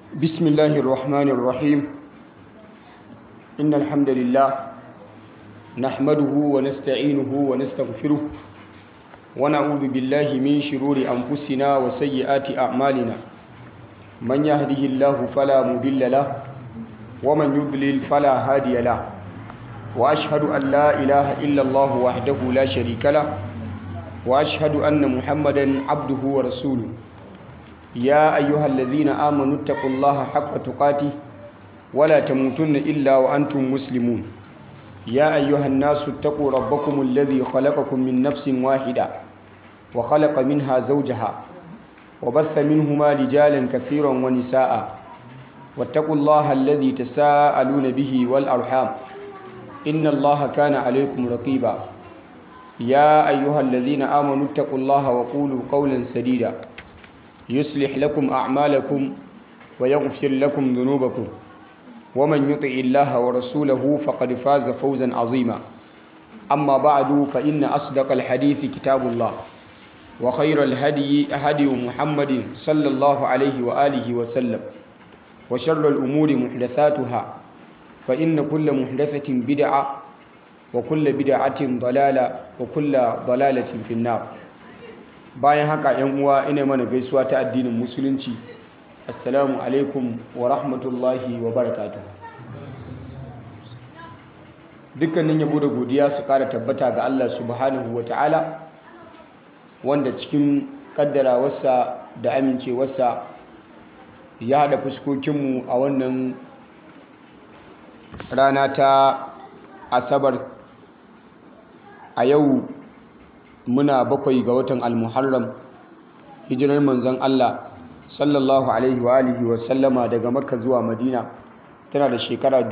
بسم الله الرحمن الرحيم إن الحمد لله نحمده ونستعينه ونستغفره ونعوذ بالله من شرور أنفسنا وسيئات أعمالنا من يهده الله فلا مضل له ومن يضلل فلا هادي له وأشهد أن لا إله إلا الله وحده لا شريك له وأشهد أن محمدا عبده ورسوله يا أيها الذين آمنوا اتقوا الله حق تقاته ولا تموتن إلا وأنتم مسلمون يا أيها الناس اتقوا ربكم الذي خلقكم من نفس واحدة وخلق منها زوجها وبث منهما رجالا كثيرا ونساء واتقوا الله الذي تساءلون به والأرحام إن الله كان عليكم رقيبا يا أيها الذين آمنوا اتقوا الله وقولوا قولا سديدا يصلح لكم أعمالكم ويغفر لكم ذنوبكم ومن يطع الله ورسوله فقد فاز فوزا عظيما أما بعد فإن أصدق الحديث كتاب الله وخير الهدي هدي محمد صلى الله عليه وآله وسلم وشر الأمور محدثاتها فإن كل محدثة بدعة وكل بدعة ضلالة وكل ضلالة في النار bayan haka yan uwa ina mana gaisuwa ta addinin musulunci assalamu alaikum wa rahmatullahi wa barakatuh dukkanin yabo da godiya su kara tabbata ga Allah subhanahu wa ta'ala wanda cikin kaddarawarsa da amincewarsa ya haɗa fuskokinmu a wannan rana ta asabar a yau muna bakwai ga watan almuharram hijirar manzon Allah sallallahu alaihi wa alihi wa sallama daga makka zuwa madina tana da shekara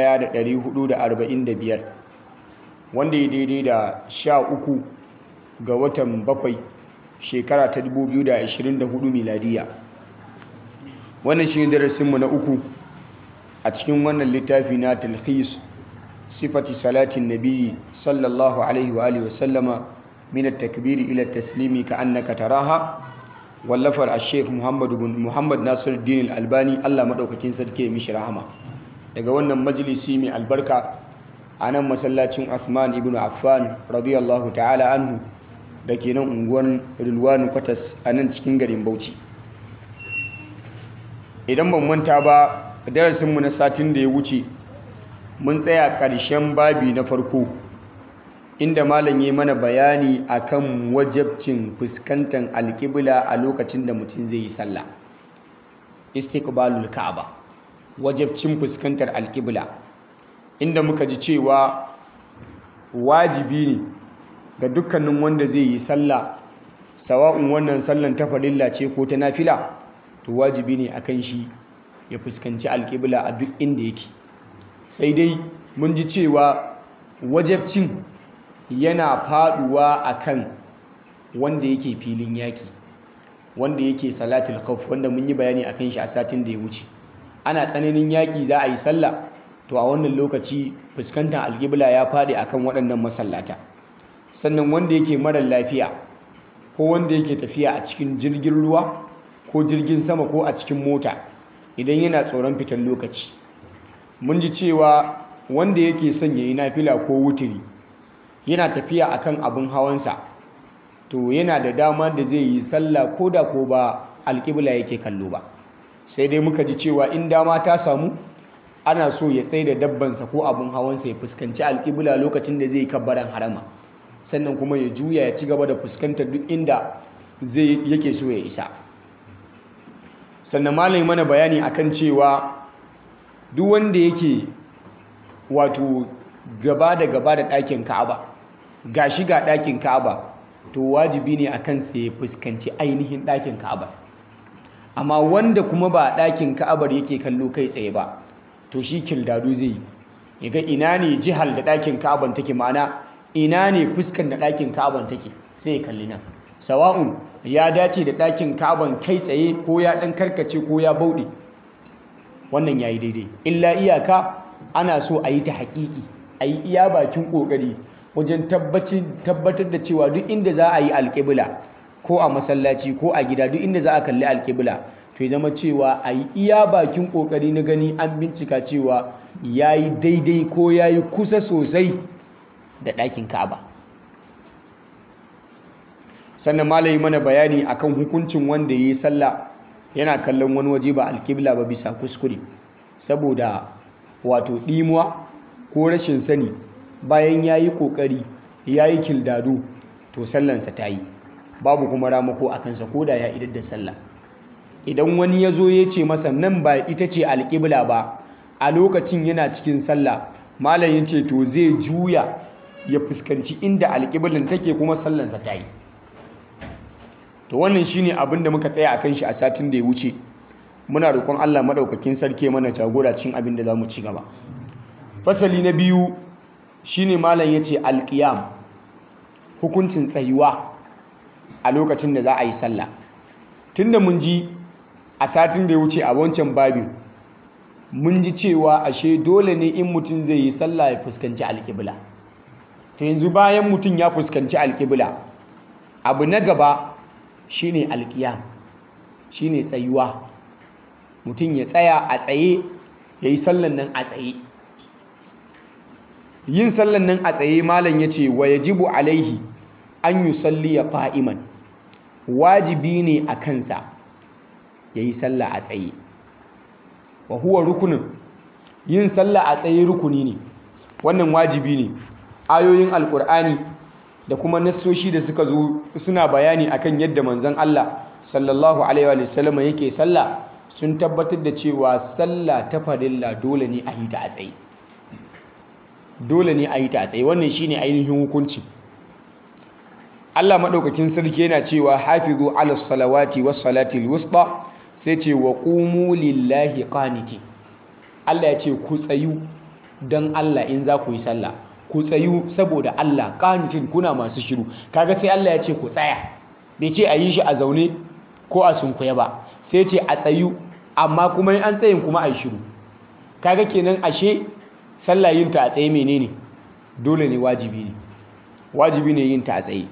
1445 wanda ya daidai da sha uku ga watan bakwai shekara ta 2024 miladiya wannan shi darasinmu na uku a cikin wannan littafi na talhis sifati salatin nabi sallallahu alaihi wa alihi wa sallama من التكبير إلى التسليم كأنك تراها واللفر الشيخ محمد بن محمد ناصر الدين الألباني الله مدوكاكين سدكي مش رحمة daga wannan majalisi mai albarka a nan masallacin Uthman ibn Affan radiyallahu ta'ala anhu da ke nan unguwar Rilwanu Kwatas a nan cikin garin Bauchi idan ban manta ba darasinmu na satin da ya wuce mun tsaya ƙarshen babi na farko inda malam ya mana bayani akan wajabcin fuskantar alƙibla a lokacin da mutum zai yi sallah istiqbalul ka'aba wajabcin fuskantar alƙibla inda muka ji cewa wajibi ne ga dukkanin wanda zai yi sallah sawa'un wannan sallan ta farilla ce ko ta nafila to wajibi ne akan shi ya fuskanci alƙibla a duk inda yake sai dai mun ji cewa wajabcin yana faduwa akan wanda yake filin yaki wanda yake salatul khawf wanda mun yi bayani akan shi a satin da ya wuce ana tsananin yaki za a yi sallah to a wannan lokaci fuskantar alƙibla ya fadi akan waɗannan masallata sannan wanda yake mara lafiya ko wanda yake tafiya a cikin jirgin ruwa ko jirgin sama ko a cikin mota idan yana tsoron fitar lokaci mun ji cewa wanda yake son yayi nafila ko wutiri yana tafiya akan abin hawansa to yana da dama da zai yi sallah ko da ko ba alƙibla yake kallo ba sai dai muka ji cewa in dama ta samu ana so ya tsaye da dabbansa ko abin hawansa ya fuskanci alƙibla lokacin da zai kabbaran harama sannan kuma ya juya ya ci gaba da fuskantar duk inda zai yake so ya isa sannan malami mana bayani akan cewa duk wanda yake wato gaba da gaba da ɗakin ka'aba ga shi ga ɗakin ka'aba to wajibi ne a kan ya fuskanci ainihin ɗakin ka'aba amma wanda kuma ba ɗakin ka'abar yake kallo kai tsaye ba to shi kildadu zai yi ya ga ina ne jihar da ɗakin ka'aban take ma'ana ina ne fuskan da ɗakin ka'aban take sai ya kalli nan sawa'un ya dace da ɗakin ka'aban kai tsaye ko ya ɗan karkace ko ya bauɗe wannan ya yi daidai illa iyaka ana so a yi ta haƙiƙi a yi iya bakin ƙoƙari wajen tabbatar da cewa duk inda za a yi alƙibla ko a masallaci ko a gida duk inda za a kalli alƙibla to ya zama cewa a yi iya bakin kokari na gani an bincika cewa ya yi daidai ko ya yi kusa sosai da ɗakin ka'aba sannan malayi mana bayani akan hukuncin wanda ya yi sallah yana kallon wani waje ba alkibla ba bisa kuskure saboda wato ɗimuwa ko rashin sani bayan ya yi ƙoƙari ya yi kildado to sallansa ta yi babu kuma ramako a kansa ko da ya idar da sallah idan wani ya zo ya ce masa nan ba ita ce alƙibla ba a lokacin yana cikin sallah malam ya ce to zai juya ya fuskanci inda alƙiblan take kuma sallansa ta yi to wannan shine abin da muka tsaya akan shi a satin da ya wuce muna roƙon Allah madaukakin sarki mana jagora cikin abin da zamu ci gaba fasali na biyu shine malam yace alqiyam hukuncin tsayuwa a lokacin da za a yi sallah tunda mun ji a satin da ya wuce a wancan babin mun ji cewa ashe dole ne in mutum zai yi sallah ya fuskanci alƙibla to yanzu bayan mutum ya fuskanci alƙibla abu na gaba shine alƙiyam shine tsayuwa mutum ya tsaya a tsaye ya yi sallan nan a tsaye yin sallan nan a tsaye malam ya ce wa yajibu alaihi an yi salli ya fa'iman wajibi ne a kansa ya yi sallah a tsaye wa huwa rukunin yin sallah a tsaye rukuni ne wannan wajibi ne ayoyin alkur'ani da kuma nassoshi da suka zo suna bayani akan yadda manzon Allah sallallahu alaihi wa sallam yake sallah sun tabbatar da cewa sallah ta farilla dole ne a yi ta a tsaye dole ne a yi ta a tsaye wannan shine ainihin hukunci Allah madaukakin sarki yana cewa hafizu ala salawati was salati wusta sai ce wa qumu lillahi qanitin Allah ya ce ku tsayu dan Allah in za ku yi sallah ku tsayu saboda Allah qanitin kuna masu shiru kaga sai Allah ya ce ku tsaya bai ce a yi shi a zaune ko a sunkuye ba sai ce a tsayu amma kuma in an tsayin kuma a yi shiru kaga kenan ashe sallah yin ta a tsaye menene dole ne wajibi ne wajibi ne yin ta a tsaye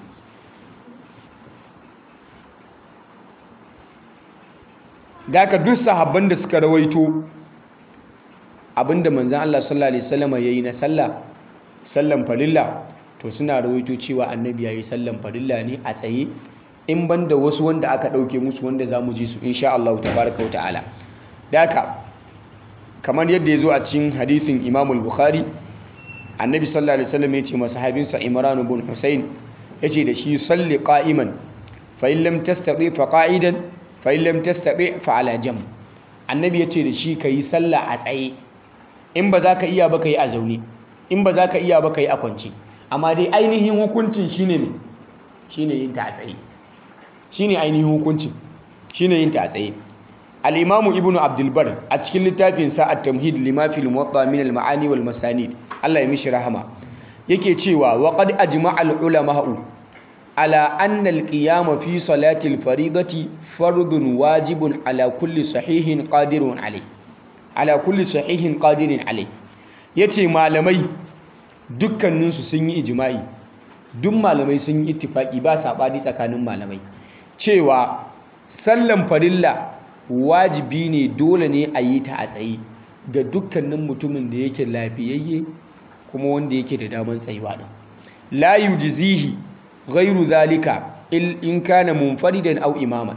da ka duk sahabban da suka rawaito abinda manzan Allah sallallahu alaihi wasallam yayi na sallah sallan farilla to suna rawaito cewa annabi yayi sallan farilla ne a tsaye in banda wasu wanda aka dauke musu wanda zamu ji su insha Allah tabaaraka ta'ala daka kamar yadda yazo a cikin hadisin Imam al-Bukhari annabi sallallahu alaihi wasallam yace masahabinsa Imran ibn Husayn yace da shi salli qa'iman fa in lam tastati fa qa'idan fa in lam tastati fa ala jam annabi yace da shi kai sallah a tsaye in ba za ka iya ba kai a zaune in ba za ka iya ba kai a kwance amma dai ainihin hukuncin shine ne shine yin ta a tsaye shine ainihin hukuncin shine yin ta a tsaye al-imamu ibnu abdul bar a cikin littafin sa at-tamhid lima fil muwatta min al-ma'ani wal masanid Allah ya mishi rahama yake cewa wa qad ajma'a al-ulama'u ala anna al-qiyam fi salati al-faridati fardun wajibun ala kulli sahihin qadirun alayh ala kulli sahihin qadirin alayh yace malamai dukkaninsu sun yi ijma'i duk malamai sun yi ittifaki ba sabani tsakanin malamai cewa sallan farilla wajibi ne dole ne a yi ta a tsaye ga dukkanin mutumin da yake lafiyayye kuma wanda yake da daman tsayuwa din la yujzihi ghairu zalika in kana munfaridan aw imaman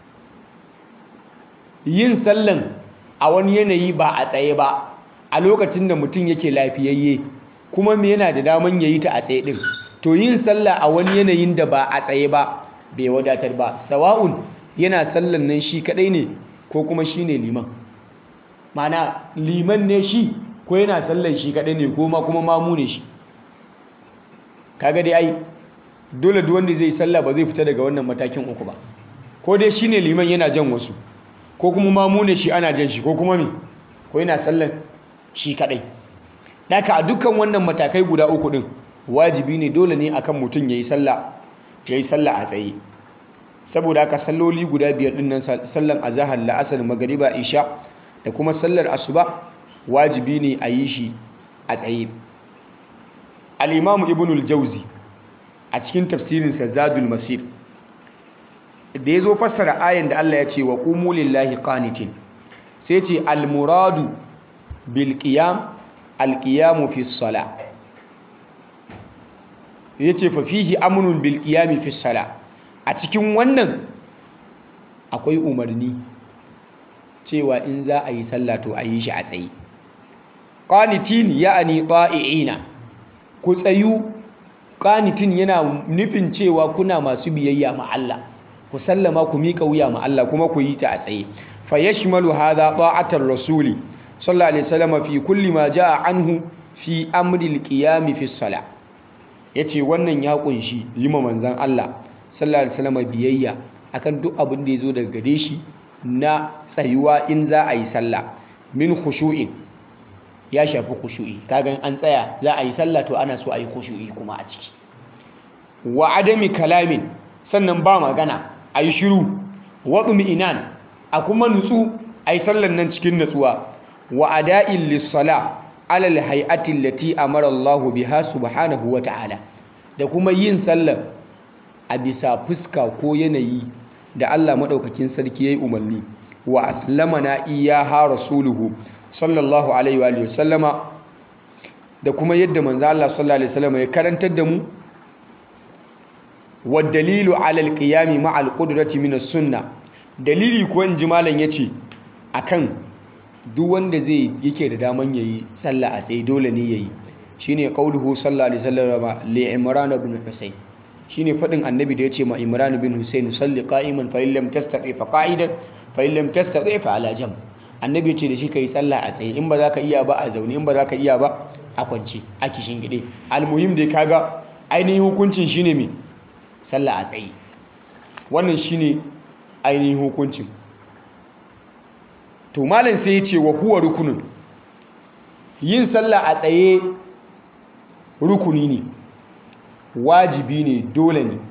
yin sallan a wani yanayi ba a tsaye ba a lokacin da mutum yake lafiyayye kuma me yana da daman yayi ta a tsaye din to yin sallah a wani yanayin da ba a tsaye ba bai wadatar ba sawa'un yana sallan nan shi kadai ne ko kuma shi ne liman mana liman ne shi ko yana sallan shi kadai ne ko ma kuma mamu ne shi kaga dai ai dole duk wanda zai sallah ba zai fita daga wannan matakin uku ba ko dai shi ne liman yana jan wasu ko kuma mamu ne shi ana jan shi ko kuma me ko yana sallan shi kadai daka a dukkan wannan matakai guda uku din wajibi ne dole ne akan mutum yayi sallah yayi sallah a tsaye saboda haka salloli guda biyar din nan sallan azhar la'asar magriba isha da kuma sallar asuba wajibi ne a yi shi a tsaye al-imam ibn al-jawzi a cikin tafsirin sa zadul masir da ya zo fassara ayan da Allah ya ce wa qumu lillahi qanitin sai ce al-muradu bil qiyam al-qiyamu fi sala yace fa fihi amrun bil qiyami fi sala a cikin wannan akwai umarni cewa in za a yi sallah to a yi shi a tsaye qanitin ya'ani ta'iina ku tsayu qanitin yana nufin cewa kuna masu biyayya ma Allah ku sallama ku mika wuya ma Allah kuma ku yi ta a tsaye fa yashmalu hadha ta'atar rasuli sallallahu alaihi wasallam fi kulli ma jaa anhu fi amri al-qiyam fi salah yace wannan ya kunshi yi ma manzon Allah sallallahu alaihi wasallam biyayya akan duk abin da yazo daga gare shi na tsayuwa in za a yi sallah min khushu'in ya shafi khushu'i kaga an tsaya za a yi sallah to ana so a yi khushu'i kuma a ciki wa adami kalamin sannan ba magana a yi shiru waɗumi inan a kuma nutsu a yi sallan nan cikin natsuwa wa ada'in lissala alal hay'atin lati amara Allahu biha subhanahu wa ta'ala da kuma yin sallar a bisa fuska ko yanayi da Allah maɗaukakin sarki ya yi umarni wa aslamana iyaha rasuluhu sallallahu alaihi wa sallama da kuma yadda manzo Allah sallallahu alaihi wasallam ya karantar da mu wa dalilu ala alqiyami ma alqudrati min as-sunnah dalili ko in ji malam yace akan duk wanda zai yake da daman yayi sallah a tsaye dole ne yayi shine qauluhu sallallahu alaihi wasallam li imran ibn husayn shine fadin annabi da yace ma imran ibn husayn salli qa'iman fa illam tastati fa qa'idan fa illam tastati fa ala jamb annabi ce da shi ka yi sallah a tsaye in ba za ka iya ba a zaune in ba za ka iya ba a kwance a kishin gide almuhim da kaga ainihin hukuncin shine mai sallah a tsaye wannan shine ainihin hukuncin to malam sai ya ce wa huwa rukunin yin sallah a tsaye rukuni ne wajibi ne dole ne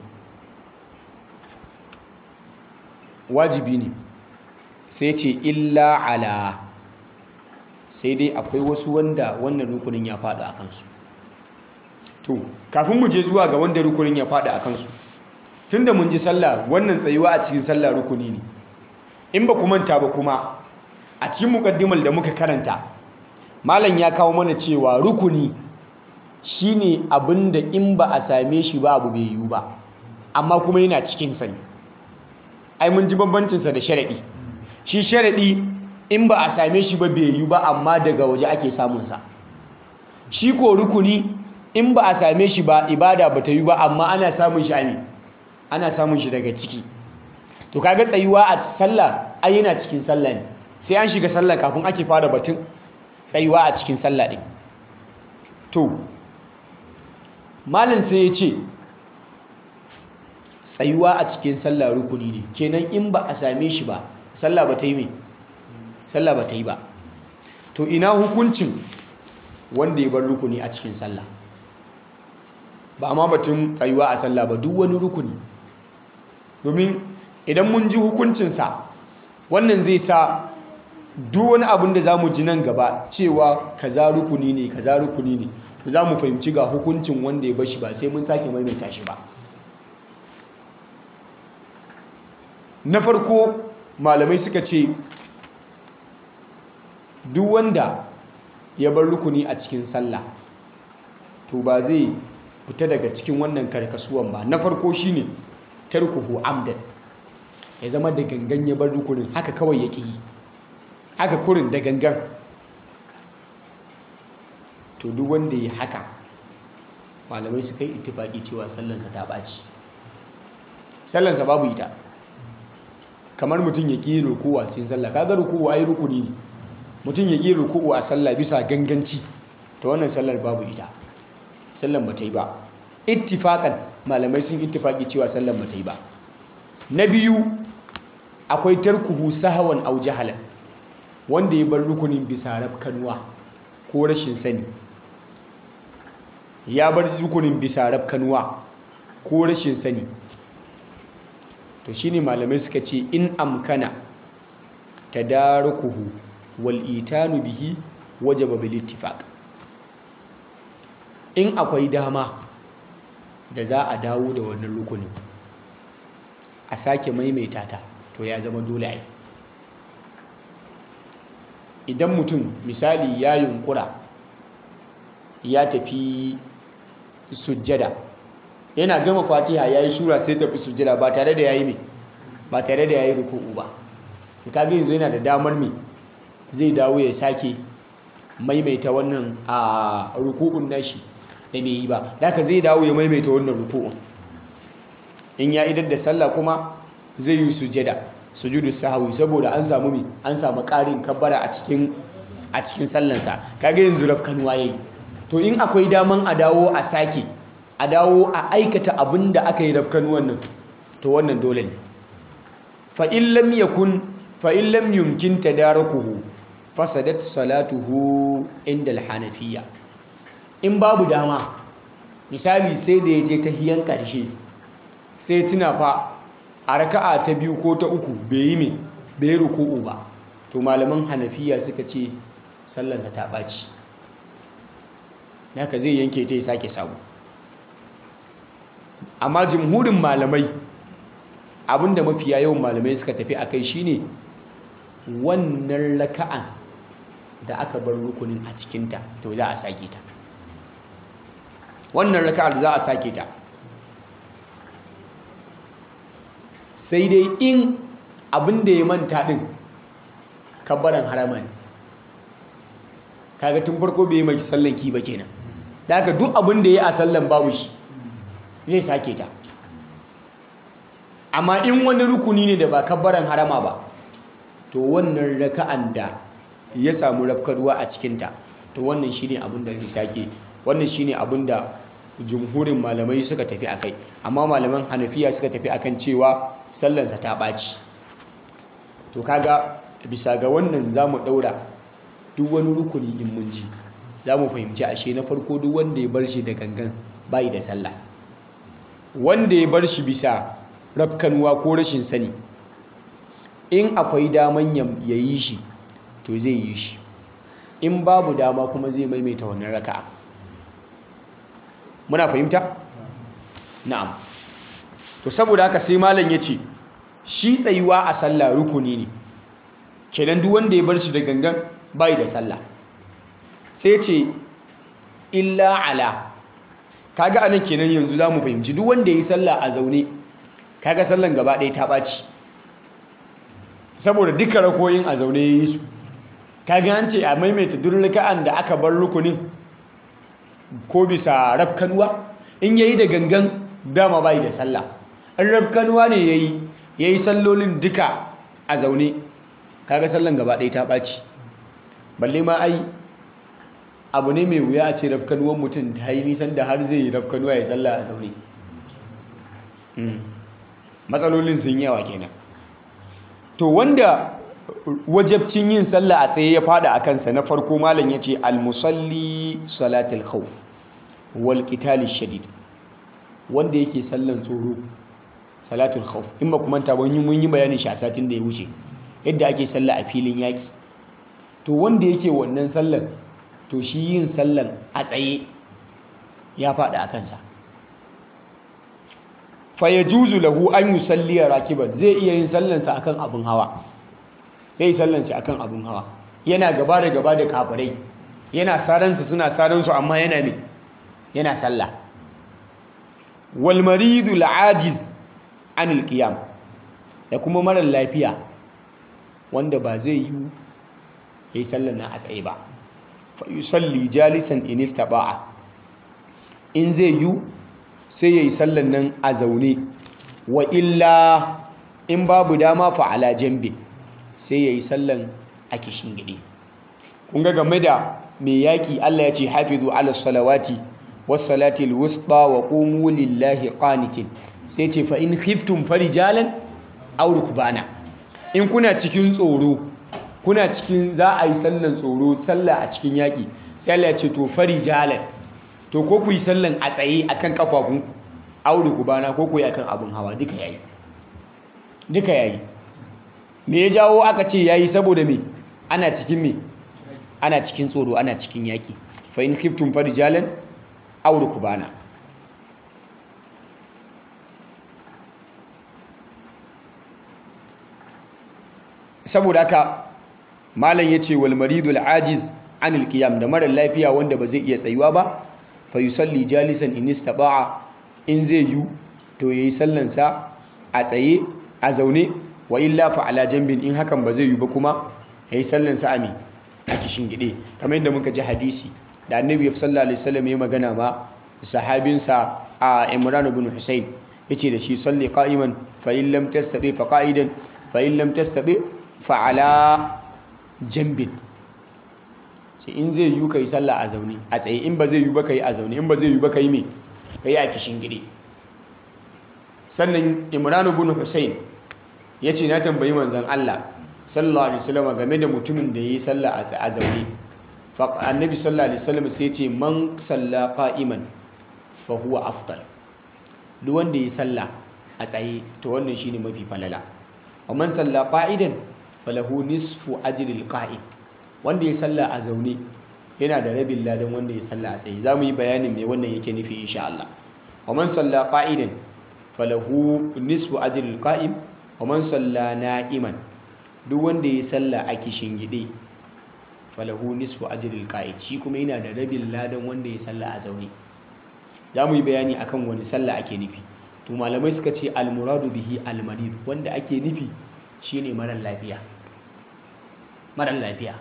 wajibi ne sai ce illa ala sai dai akwai wasu wanda wannan rukunin ya faɗa a kansu to kafin mu je zuwa ga wanda rukunin ya faɗa a kansu tunda mun ji sallah wannan tsayuwa a cikin sallah rukuni ne in ba ku manta ba kuma a cikin mukaddimar da muka karanta malam ya kawo mana cewa rukuni shine abinda in ba a same shi ba abu bai yiwu ba amma kuma yana cikin sani ai mun ji bambancinsa da sharaɗi shi sharaɗi in ba a same shi ba bai yi ba amma daga waje ake samunsa shi ko rukuni in ba a same shi ba ibada ba ta yi ba amma ana samun shi ne ana samun shi daga ciki to kaga tsayuwa a sallah ai yana cikin sallah ne sai an shiga sallah kafin ake fara batun tsayuwa a cikin sallah ɗin to malam sai ya ce tsayuwa a cikin sallah rukuni ne kenan in ba a same shi ba sallah ba ta yi mai sallah ba ta yi ba to ina hukuncin wanda ya bar rukuni a cikin sallah ba ma batun tsayuwa a sallah ba duk wani rukuni domin idan mun ji hukuncinsa wannan zai sa duk wani abin da za mu ji nan gaba cewa kaza rukuni ne kaza rukuni ne to za mu fahimci ga hukuncin wanda ya bashi ba sai mun sake maimaita shi ba na farko malamai suka ce duk wanda ya bar rukuni a cikin sallah to ba zai fita daga cikin wannan karkasuwan ba na farko shine tarkuhu amdan ya zama da gangan ya bar rukunin haka kawai yake yi haka kurin da gangan to duk wanda ya haka malamai suka yi ittifaki cewa sallansa ta ɓaci sallansa babu ita kamar mutum ya ƙi rukuwa a cikin sallah kaga rukuwa ai rukuni ne mutum ya ƙi rukuwa a sallah bisa ganganci ta wannan sallar babu ita sallan ba ta yi ba ittifakan malamai sun ittifaki cewa sallan ba ta yi ba na biyu akwai tarkuhu sahawan au jahalan wanda ya bar rukunin bisa rafkanuwa ko rashin sani ya bar rukunin bisa rafkanuwa ko rashin sani to shine malamai suka ce in amkana tadarukuhu wal itanu bihi wajaba bil ittifaq in akwai dama da za a dawo da wannan rukunin a sake maimaita ta to ya zama dole ai idan mutum misali ya yunkura ya tafi sujjada yana gama fatiha ya yi shura sai tafi sujjada ba tare da ya yi mai ba tare da ya yi ruku'u ba kaga yanzu yana da damar mai zai dawo ya sake maimaita wannan a ruku'un nashi da bai yi ba haka zai dawo ya maimaita wannan ruku'un in ya idar da sallah kuma zai yi sujjada sujudu sahwi saboda an samu mi an samu ƙarin kabbara a cikin a cikin sallansa kaga yanzu rafkanuwa yayi to in akwai daman a dawo a sake a dawo a aikata abin da aka yi rafkanuwan nan to wannan dole ne fa in lam yakun fa in lam yumkin tadarakuhu fasadat salatuhu inda al-hanafiyya in babu dama misali sai da yaje ta hiyan karshe sai tuna fa a raka'a ta biyu ko ta uku bai yi me bai ruku'u ba to malaman hanafiya suka ce sallarsa ta ɓaci haka zai yanke ta ya sake samu amma jimhurin malamai abinda mafiya yawan malamai suka tafi a kai shine wannan raka'an da aka bar rukunin a cikinta to za a sake ta wannan raka'ar za a sake ta sai dai in abin da ya manta din kabbaran harama ne kaga tun farko bai yi mai sallan ki ba kenan da haka duk abin da ya a sallan babu shi zai sake ta amma in wani rukuni ne da ba kabbaran harama ba to wannan raka'an da ya samu rafkarwa a cikinta to wannan shine abin da zai sake wannan shine abin da jumhurin malamai suka tafi akai amma malaman hanafiya suka tafi akan cewa sallansa ta ɓaci to kaga bisa ga wannan za mu ɗaura duk wani rukuni in mun ji za mu fahimci ashe na farko duk wanda ya bar shi da gangan bayi da sallah wanda ya bar shi bisa rafkanuwa ko rashin sani in akwai daman ya yi shi to zai yi shi in babu dama kuma zai maimaita wannan raka'a muna fahimta na'am to saboda haka sai malam ya ce shi tsayuwa a sallah rukuni ne kenan duk wanda ya bar shi da gangan bai da sallah sai ce illa ala kaga anan kenan yanzu zamu fahimci duk wanda yi sallah a zaune kaga sallan gaba ɗaya ta ɓaci saboda duka rakoyin a zaune yi su kaga an ce a maimaita duk raka'an da aka bar rukunin ko bisa rafkanuwa in yayi da gangan dama bai da sallah in rafkanuwa ne yayi yayi sallolin duka a zaune kaga sallan gaba ɗaya ta ɓaci balle ma ai abu ne mai wuya a ce rafkanuwan mutum ta yi nisan da har zai yi rafkanuwa ya salla a zaune matsalolin sun yawa kenan to wanda wajabcin yin sallah a tsaye ya fada a kansa na farko malam ya ce almusalli salatul khawf wal qitali shadid wanda yake sallan tsoro salatul khawf in ba kuma ta mun yi bayanin shi a satin da ya wuce yadda ake sallah a filin yaki to wanda yake wannan sallan to shi yin sallan a tsaye ya fada a kansa fa yajuzu lahu an yusalli rakiban zai iya yin sallansa akan abun hawa zai yi sallansa akan abun hawa yana gaba da gaba da kafirai yana saransu suna saransu amma yana ne yana sallah wal maridu ajiz anil qiyam da kuma marar lafiya wanda ba zai yi yayi sallan nan a tsaye ba fa yusalli jalisan in istata'a in zai yi sai yayi sallan nan a zaune wa illa in babu dama fa ala jambi sai yayi sallan a kishin gidi kun ga game da mai yaki Allah ya ce hafizu ala salawati was salati alwusta wa qumu lillahi qanitin sai ce fa in khiftum farijalan aw rukbana in kuna cikin tsoro kuna cikin za a yi sallan tsoro sallah a cikin yaki sai Allah ya ce to farijalan to ko ku yi sallan a tsaye akan kafafun aw rukbana ko ku yi akan abun hawa duka yayi duka yayi me ya jawo aka ce yayi saboda me ana cikin me ana cikin tsoro ana cikin yaki fa in khiftum farijalan aw rukbana saboda haka malam yace wal maridul ajiz anil qiyam da mara lafiya wanda ba zai iya tsayuwa ba fa yusalli jalisan in istata'a in zai yu to yayi sallan sa a tsaye a zaune wa illa fa ala jambin in hakan ba zai yu ba kuma yayi sallan sa ami a kishin gide kamar yadda muka ji hadisi da annabi sallallahu alaihi wasallam ya magana ma sahabinsa a Imran ibn Husayn yace da shi salli qa'iman fa in lam tastati fa qa'idan fa in lam tastati fa ala jambin sai in zai yi kai sallah a zaune a tsaye in ba zai yi ba kai a zaune in ba zai yi ba kai me kai a kishin gide sannan Imran ibn Husayn yace na tambayi manzon Allah sallallahu alaihi wasallam game da mutumin da yayi sallah a zaune fa annabi sallallahu alaihi wasallam sai yace man salla qa'iman fa huwa afdal duk wanda yayi sallah a tsaye to wannan shine mafi falala wa man salla qa'idan falahu nisfu ajril qa'id wanda ya salla a zaune yana da rabin ladan wanda ya salla a tsaye zamu yi bayanin me wannan yake nufi insha Allah wa man salla qa'idan falahu nisfu ajril qa'im wa man salla na'iman duk wanda ya salla a kishin gide falahu nisfu ajril qa'id shi kuma yana da rabin ladan wanda ya salla a zaune zamu yi bayani akan wani salla ake nufi to malamai suka ce al muradu bihi al marid wanda ake nufi shine marar lafiya marar lafiya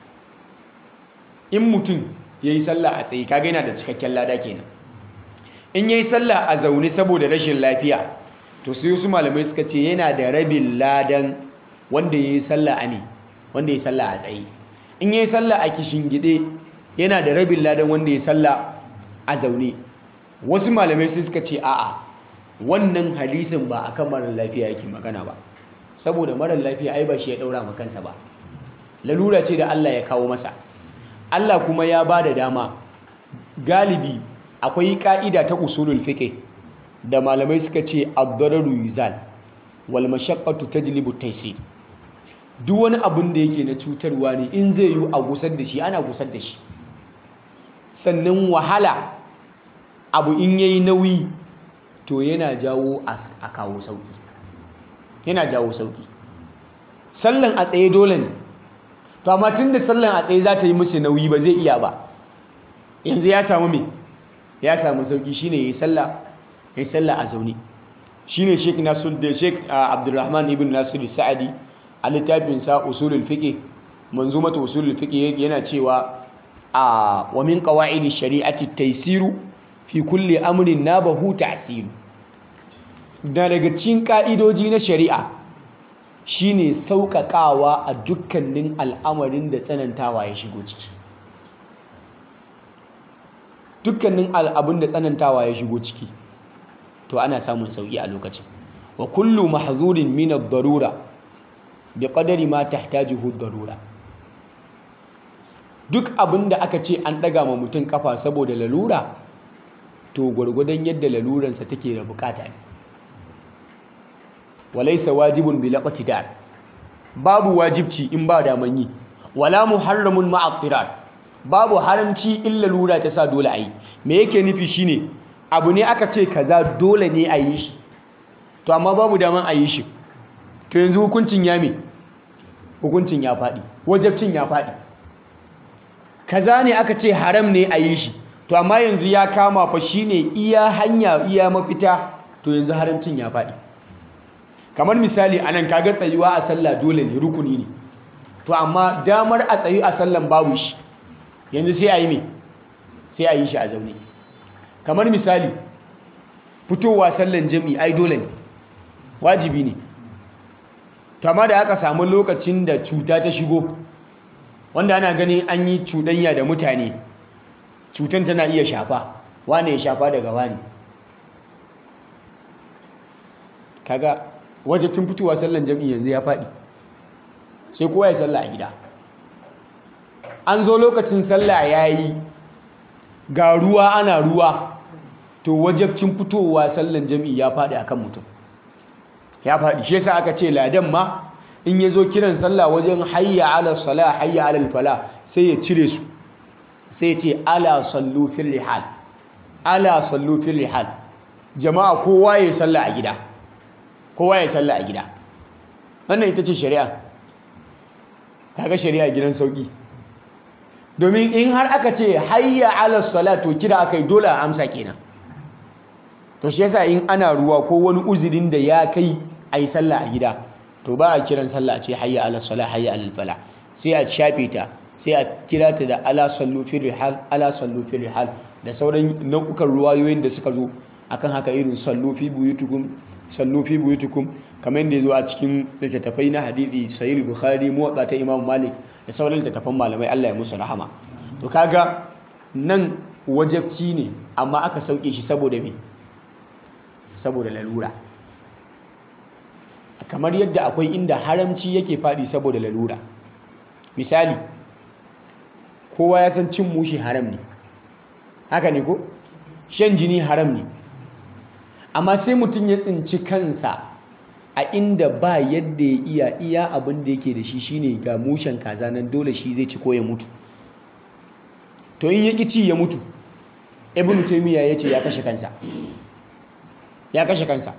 in mutum ya yi sallah a tsaye kaga yana da cikakken lada kenan in ya yi sallah a zaune saboda rashin lafiya to sai wasu malamai suka ce yana da rabin ladan wanda ya yi sallah a ne wanda ya yi sallah a tsaye in ya yi sallah a kishin gide yana da rabin ladan wanda ya yi sallah a zaune wasu malamai sai suka ce a'a wannan hadisin ba akan marar lafiya yake magana ba saboda marar lafiya ai ba shi ya daura ma kansa ba lalura ce da Allah ya kawo masa Allah kuma ya ba da dama galibi akwai ka'ida ta usulul fiqh da malamai suka ce ad-dararu yuzal wal mashaqqatu tajlibu taysir duk wani abin da yake na cutarwa ne in zai yi a gusar da shi ana gusar da shi sannan wahala abu in yayi nauyi to yana jawo a kawo sauki yana jawo sauki sallan a tsaye dole ne to amma tun da sallan a tsaye za ta yi musu nauyi ba zai iya ba yanzu ya samu me ya samu sauki shine yayi sallah yayi sallah a zaune shine Sheikh Nasir da Sheikh Abdulrahman ibn Nasir Sa'adi a littafin sa usulul fiqh manzumatu usulul fiqh yana cewa a wa min qawaidi shari'ati taysiru fi kulli amrin nabahu ta'siru da daga cikin ka'idoji na shari'a shine sauƙaƙawa a dukkanin al'amarin da tsanantawa ya shigo ciki dukkanin abin da tsanantawa ya shigo ciki to ana samun sauƙi a lokacin wa kullu mahzurin min ad-darura bi qadari ma tahtajuhu ad-darura duk abin da aka ce an ɗaga ma mutum kafa saboda lalura to gwargwadon yadda laluransa take da bukata ne walaisa wajibun bi laqtidar babu wajibci in ba daman yi wala muharramun ma'a babu haramci in lalura ta sa dole ayi me yake nufi shine abu ne aka ce kaza dole ne a yi shi to amma babu daman a yi shi to yanzu hukuncin ya me hukuncin ya faɗi wajibcin ya faɗi kaza ne aka ce haram ne a yi shi to amma yanzu ya kama fa shine iya hanya iya mafita to yanzu haramcin ya faɗi kamar misali anan kaga tsayuwa a sallah dole ne rukuni ne to amma damar a tsayu a sallan babu shi yanzu sai a yi me sai a yi shi a zaune kamar misali fitowa sallan jami'i ai dole ne wajibi ne to amma da aka samu lokacin da cuta ta shigo wanda ana ganin an yi cuɗanya da mutane cutan tana iya shafa wane ya shafa daga wani kaga wajabcin fitowa sallan jami'i yanzu ya faɗi sai kowa ya salla a gida an zo lokacin sallah ya yi ga ruwa ana ruwa to wajabcin fitowa sallan jami'i ya faɗi akan mutum ya faɗi shi yasa aka ce ladan ma in ya zo kiran sallah wajen hayya ala sala hayya ala fala sai ya cire su sai ya ce ala sallu fil rihal ala sallu fil rihal jama'a kowa ya salla a gida kowa ya salla a gida wannan ita ce shari'a kaga shari'a gidan sauki domin in har aka ce hayya ala salat to kira akai dole a amsa kenan to shi yasa in ana ruwa ko wani uzurin da ya kai ayi sallah a gida to ba a kiran sallah a ce hayya ala salat hayya ala fala sai a shafe ta sai a kira ta da ala sallu fi rihal ala sallu fi rihal da sauran nau'ukan ruwayoyin da suka zo akan haka irin sallu fi buyutukum sallu fi buyutukum kamar yadda ya zo a cikin littattafai na hadisi sahih bukhari muwatta ta imam malik da sauran littattafan malamai Allah ya musu rahama to kaga nan wajabci ne amma aka sauke shi saboda me saboda lalura kamar yadda akwai inda haramci yake faɗi saboda lalura misali kowa ya san cin mushi haram ne haka ne ko shan jini haram ne amma sai mutum ya tsinci kansa a inda ba yadda ya iya iya abin da yake da shi shine ga mushen kaza nan dole shi zai ci ko ya mutu to in ya ci ya mutu ibn taymiya ya ce ya kashe kansa ya kashe kansa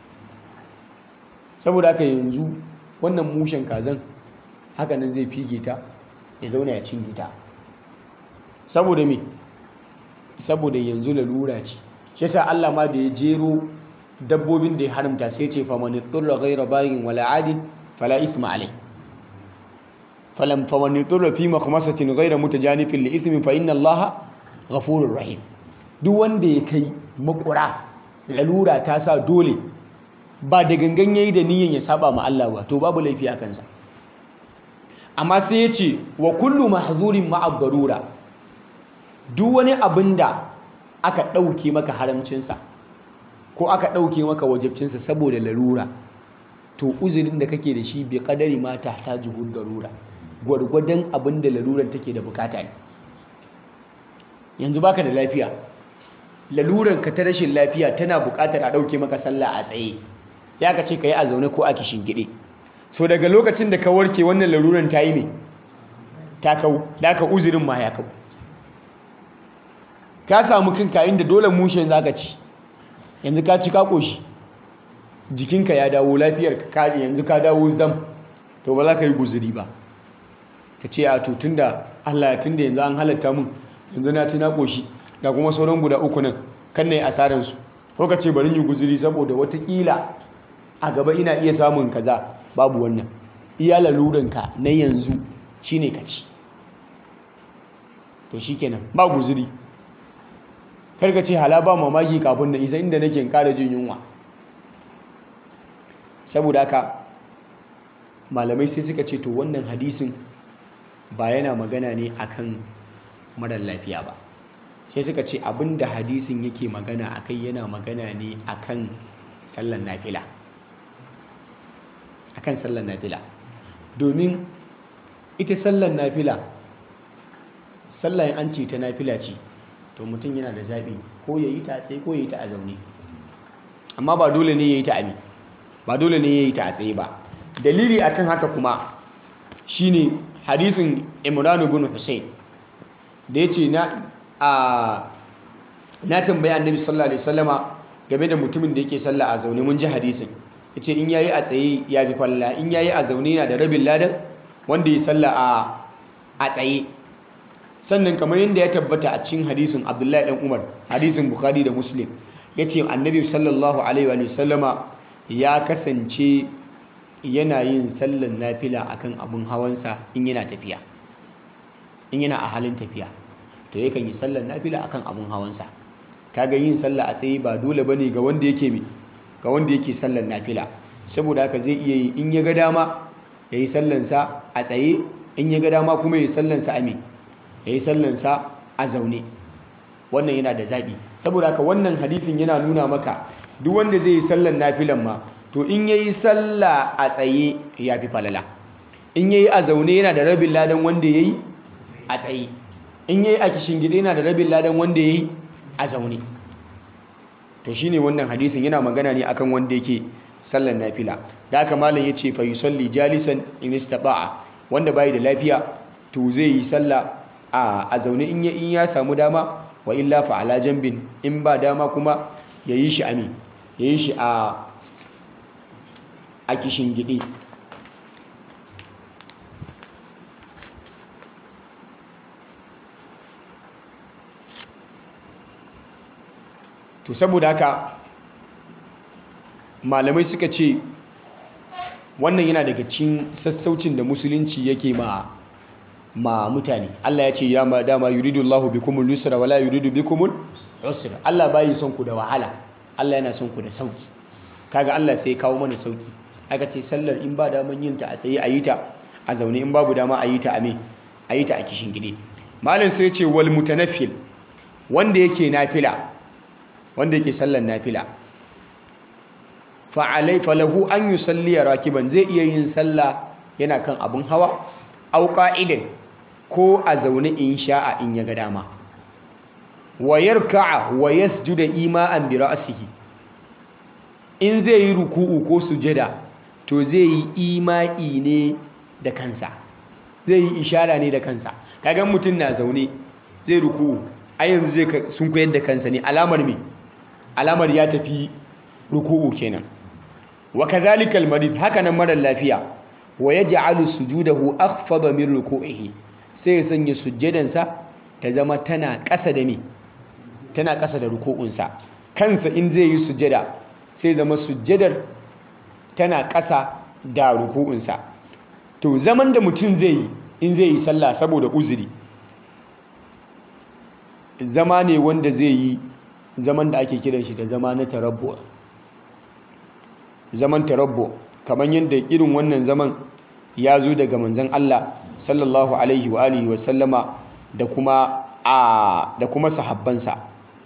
saboda haka yanzu wannan mushen kazan haka nan zai fige ta ya zauna ya cinye ta saboda me saboda yanzu lalura ce shi yasa Allah ma da ya jero dabbobin da ya haramta sai ce faman turra ghayra baghin wala adin fala isma alai falam faman turra fi makhmasatin ghayra mutajanifin li ismin fa inna Allah ghafurur rahim duk wanda ya kai makura lalura ta sa dole ba da gangan yayi da niyyar ya saba ma Allah ba to babu laifi a kansa amma sai ya ce wa kullu mahzurin ma'a darura duk wani abin da aka ɗauke maka haramcinsa ko aka ɗauke maka wajabcinsa saboda larura to uzurin da kake da shi bai kadari ma ta ta juhud darura gwargwadon abin da larurar take da bukata ne yanzu baka da lafiya lalurar ka ta rashin lafiya tana bukatar a ɗauke maka sallah a tsaye ya ka ce ka yi a zaune ko a kishin gide so daga lokacin da ka warke wannan larurar ta yi ne ta kau da ka uzurin ma ya kau ka samu kanka inda dole mushen za ka ci yanzu ka ci ka ƙoshi jikinka ya dawo lafiyar ka yanzu ka dawo zam to ba za ka yi guzuri ba ka ce a to tunda Allah ya tunda yanzu an halatta mun yanzu na ci na ƙoshi ga kuma sauran guda uku nan kan na yi asararsu ko ka ce bari yi guzuri saboda watakila a gaba ina iya samun kaza babu wannan iya laluranka na yanzu shine ka ci to shikenan ba guzuri karka ce hala ba mamaki kafin da isa inda nake kara jin yunwa saboda haka malamai sai suka ce to wannan hadisin ba yana magana ne akan marar lafiya ba sai suka ce abinda hadisin yake magana akai yana magana ne akan sallan nafila akan sallan nafila domin ita sallan nafila sallan an ce ta nafila ce to mutum yana da zaɓi ko ya yi ta a tsaye ko ya yi ta a zaune amma ba dole ne ya yi ta a ba dole ne ya yi ta a tsaye ba dalili akan haka kuma shine hadisin imran ibn husayn da ya ce na a na tambayi annabi sallallahu alaihi wasallama game da mutumin da yake sallah a zaune mun ji hadisin yace in yayi a tsaye ya fi falla in yayi a zaune yana da rabin ladan wanda ya sallah a a tsaye sannan kamar yadda ya tabbata a cikin hadisin Abdullahi dan Umar hadisin Bukhari da Muslim yace annabi sallallahu alaihi wa sallama ya kasance yana yin sallan nafila akan abun hawansa in yana tafiya in yana a halin tafiya to yakan yi sallar nafila akan abun hawansa kaga yin sallah a tsaye ba dole bane ga wanda yake mi ga wanda yake sallar nafila saboda haka zai iya yi in ya ga dama yayi sallan sa a tsaye in ya ga dama kuma yayi sallan sa a me yayi sallan sa a zaune wannan yana da zabi saboda haka wannan hadisin yana nuna maka duk wanda zai yi sallar nafilan ma to in yayi sallah a tsaye ya fi falala in yayi a zaune yana da rabin ladan wanda yayi a tsaye in yayi a kishin gida yana da rabin ladan wanda yayi a zaune to shine wannan hadisin yana magana ne akan wanda yake sallar nafila da haka malam yace fa yusalli jalisan in istata'a wanda bai da lafiya to zai yi sallah a a zaune in ya in ya samu dama wa illa fa ala jambin in ba dama kuma yayi shi ami yayi shi a a kishin gidi to saboda haka malamai suka ce wannan yana daga cikin sassaucin da musulunci yake ma ma mutane Allah ya ce ya ma dama yuridu Allahu bikumul yusra wala yuridu bikumul usra Allah bai son ku da wahala Allah yana son ku da sauki kaga Allah sai ya kawo mana sauki aka ce sallar in ba daman yin ta a tsaye a yi ta a zaune in babu dama a yi ta a me a yi ta a kishin gide malam sai ya ce wal mutanaffil wanda yake nafila wanda yake sallar nafila fa alai falahu an yusalli rakiban zai iya yin sallah yana kan abun hawa au qa'idan ko a zaune in sha'a in ya ga dama wa yarka'a wa yasjuda ima'an bi ra'sihi in zai yi ruku'u ko sujada to zai yi ima'i ne da kansa zai yi ishara ne da kansa kaga mutum na zaune zai ruku'u a yanzu zai sun koyar da kansa ne alamar me alamar ya tafi ruku'u kenan wa kadhalika al-marid haka nan mara lafiya wa yaj'alu sujudahu akhfada min ruku'ihi sai ya sanya sujjadansa ta zama tana ƙasa da me tana ƙasa da ruku'unsa kansa in zai yi sujjada sai zama sujjadar tana ƙasa da ruku'unsa to zaman da mutum zai yi in zai yi sallah saboda uzuri zama ne wanda zai yi zaman da ake kiran shi da zama na tarabbu zaman tarabbu kamar yadda irin wannan zaman ya zo daga manzon Allah sallallahu alaihi wa alihi wa sallama da kuma a da kuma sahabbansa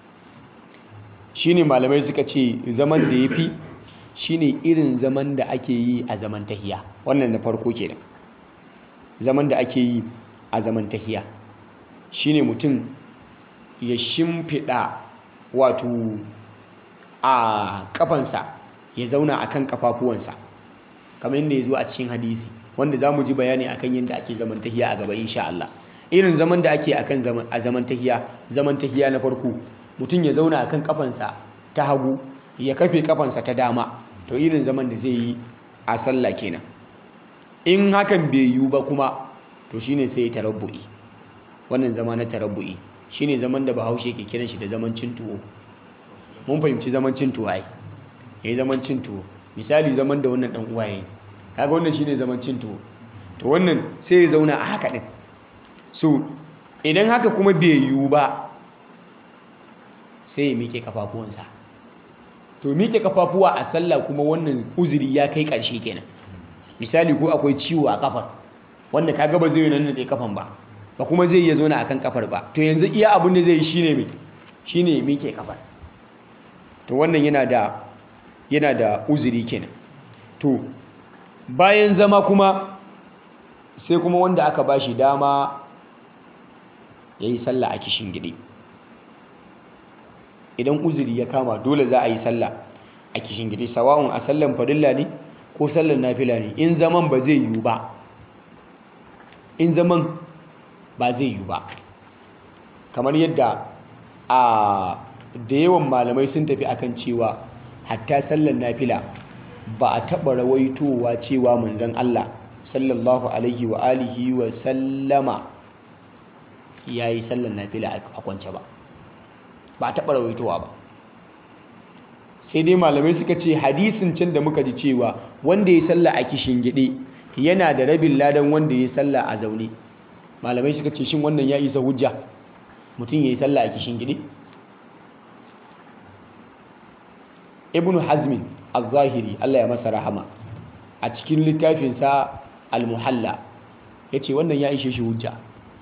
shine malamai suka ce zaman da yafi shine irin zaman da ake yi a zaman tahiya wannan na farko kenan zaman da ake yi a zaman tahiya shine mutum ya shimfiɗa wato a kafansa ya zauna akan kafafuwansa kamar yadda ya zo a cikin hadisi wanda za mu ji bayani akan yadda ake zaman tahiya a gaba insha Allah irin zaman da ake akan zaman a zaman tahiya zaman tahiya na farko mutum ya zauna akan kafansa ta hagu ya kafe kafansa ta dama to irin zaman da zai yi a sallah kenan in hakan bai yiwu ba kuma to shine sai ya tarabbu'i wannan zama na tarabbu'i shine zaman da bahaushe ke kiran shi da zaman cin tuwo mun fahimci zaman cin tuwo ai yayi zaman cin tuwo misali zaman da wannan dan uwa yayi kaga wannan shine zaman cin tuwo to wannan sai ya zauna a haka din so idan haka kuma bai yiwu ba sai ya miƙe kafafuwansa to miƙe kafafuwa a sallah kuma wannan uzuri ya kai ƙarshe kenan misali ko akwai ciwo a kafar wanda kaga ba zai nan da kafan ba ba kuma zai iya zauna akan kafar ba to yanzu iya abin da zai yi shine me shine ya miƙe kafar to wannan yana da yana da uzuri kenan to bayan zama kuma sai kuma wanda aka bashi dama yayi sallah a kishin gidi idan uzuri ya kama dole za a yi sallah a kishin gidi sawa'un a sallan farilla ne ko sallan nafila ne in zaman ba zai yiwu ba in zaman ba zai yiwu ba kamar yadda a da yawan malamai sun tafi akan cewa hatta sallan nafila ba a taɓa rawaitowa cewa manzon Allah sallallahu alaihi wa alihi wa sallama ya yi sallan nafila a kwance ba ba a taɓa rawaitowa ba sai dai malamai suka ce hadisin can da muka ji cewa wanda ya salla a kishin gide yana da rabin ladan wanda ya salla a zaune malamai suka ce shin wannan ya isa hujja mutum ya yi salla a kishin gide ibn hazmin al-zahiri allah ya masa rahama a cikin littafinsa al-muhalla ya ce wannan ya ishe shi hujja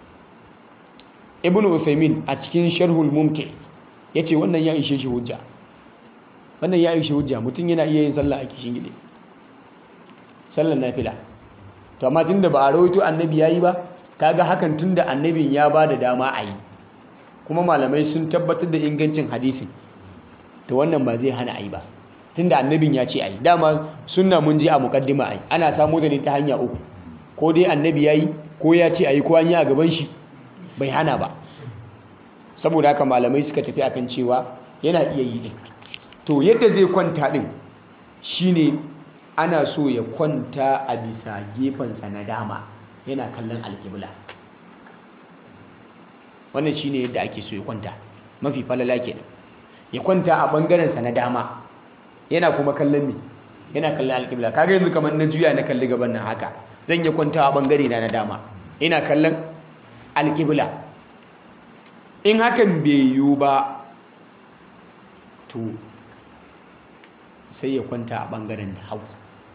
ibn uthaymin a cikin sharhul mumti ya ce wannan ya ishe shi hujja wannan ya ishe hujja mutum yana iya yin sallah a kishin gide sallar nafila to amma tunda ba a rawaito annabi yayi ba kaga hakan tunda annabin ya ba da dama a yi kuma malamai sun tabbatar da ingancin hadisin to wannan ba zai hana a yi ba tunda annabin ya ce a yi dama sunna mun ji a mukaddima a yi ana samu da ne ta hanya uku ko dai annabi ya yi ko ya ce a yi ko an yi a gaban shi bai hana ba saboda haka malamai suka tafi akan cewa yana iya yi din to yadda zai kwanta din shine ana so ya kwanta a bisa gefensa na dama yana kallon alkibla wannan shine yadda ake so ya kwanta mafi falala kenan ya kwanta a ɓangarensa na dama yana kuma kallon me yana kallon alƙibla kaga yanzu kamar na juya na kalli gaban nan haka zan iya kwanta a ɓangare na na dama ina kallon alƙibla in hakan bai yiwu ba to sai ya kwanta a ɓangaren da hagu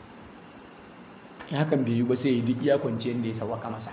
in hakan bai yiwu ba sai ya duk iya kwanciyar da ya sawaka masa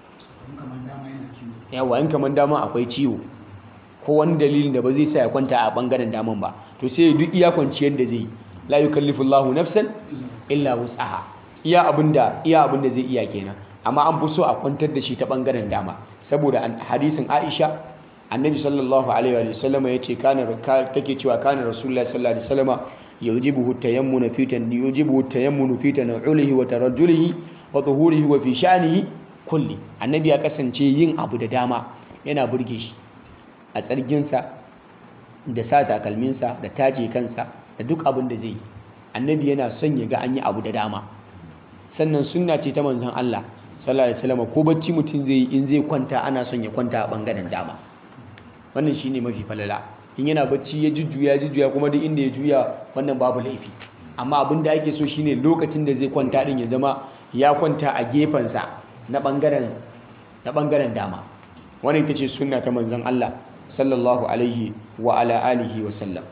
yawa in kamar dama akwai ciwo ko wani dalilin da ba zai sa ya kwanta a ɓangaren daman ba to sai ya duk iya kwanciyar da zai yi la yukallifullahu nafsan illa wus'aha iya abinda iya abinda zai iya kenan amma an fi so a kwantar da shi ta ɓangaren dama saboda hadisin Aisha annabi sallallahu alaihi wa sallama yace kana take cewa kana rasulullahi sallallahu alaihi wasallama yujibuhu tayammunu fi tan yujibuhu tayammunu fi tanawulihi wa tarajjulihi wa tuhurihi wa fi sha'nihi kulli annabi ya kasance yin abu da dama yana burge shi a tsarginsa da sa takalminsa da taje kansa da duk abin da zai yi annabi yana son ya ga an yi abu da dama sannan sunna ce ta manzon Allah sallallahu alaihi wasallam ko bacci mutum zai yi in zai kwanta ana son ya kwanta a bangaren dama wannan shine mafi falala in yana bacci ya jujjuya jujjuya kuma duk inda ya juya wannan babu laifi amma abin da ake so shine lokacin da zai kwanta din ya zama ya kwanta a gefensa na bangaren na bangaren dama wannan ita ce sunna ta manzon Allah sallallahu alaihi wa ala alihi wa sallam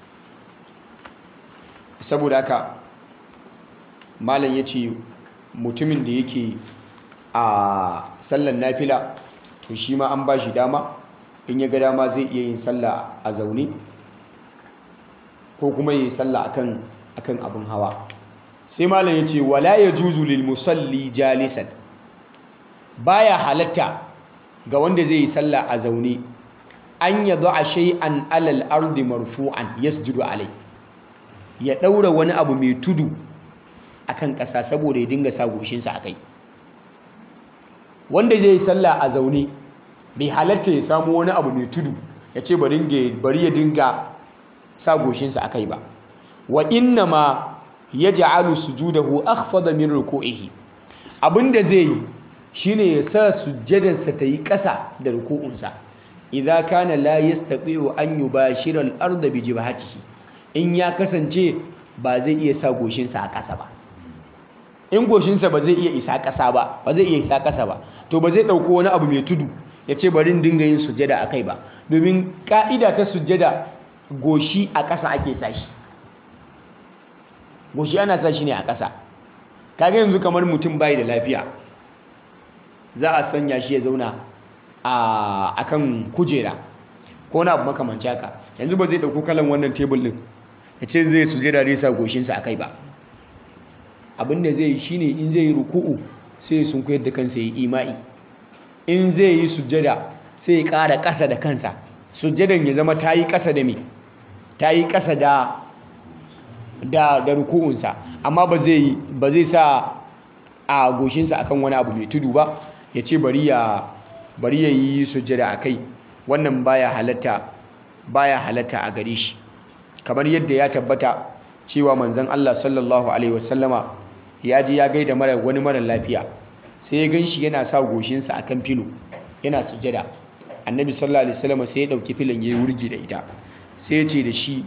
saboda haka malam ya ce mutumin da yake a sallan nafila to shi ma an ba shi dama in ya ga dama zai iya yin sallah a zaune ko kuma yi sallah akan akan abin hawa sai malam ya ce wala ya juzu lil musalli jalisan baya halatta ga wanda zai yi sallah a zaune an ya a shay'an alal ardi marfu'an yasjudu alai ya ɗaura wani abu mai tudu akan ƙasa saboda ya dinga sa goshinsa a kai wanda zai yi sallah a zaune bai halatta ya samu wani abu mai tudu ya ce bari ya dinga sa goshinsa a kai ba wa inna ma ya ja'alu sujudahu akhfada min ruku'ihi abinda zai yi shine ya sa sujjadarsa ta yi ƙasa da ruku'unsa idza kana la yastati'u an yubashira al-ardha bi jibhatihi in ya kasance ba zai iya sa goshinsa a ƙasa ba in goshinsa ba zai iya isa ƙasa ba ba zai iya isa ƙasa ba to ba zai ɗauko wani abu mai tudu ya ce bari dinga yin sujjada a kai ba domin ƙa'ida ta sujjada goshi a ƙasa ake sa shi goshi ana sa shi ne a ƙasa kaga yanzu kamar mutum bai da lafiya za a sanya shi ya zauna a kan kujera ko na abu makamanci haka yanzu ba zai ɗauko kalan wannan tebul ɗin ya ce zai sujjada zai sa goshinsa a kai ba abin da zai yi shine in zai yi ruku'u sai sun koyar da kansa ya ima'i in zai yi sujjada sai ya ƙara ƙasa da kansa sujjadan ya zama ta yi ƙasa da me ta yi ƙasa da da da ruku'unsa amma ba zai ba zai sa a goshinsa akan wani abu mai tudu ba ya ce bari ya bari ya yi sujjada a kai wannan baya halatta baya halatta a gare shi kamar yadda ya tabbata cewa manzon Allah sallallahu alaihi wasallama ya je ya gaida mara wani mara lafiya sai ya ganshi yana sa goshinsa akan filo yana sujjada annabi sallallahu alaihi wasallama sai ya dauki filin yayi wurgi da ita sai ya ce da shi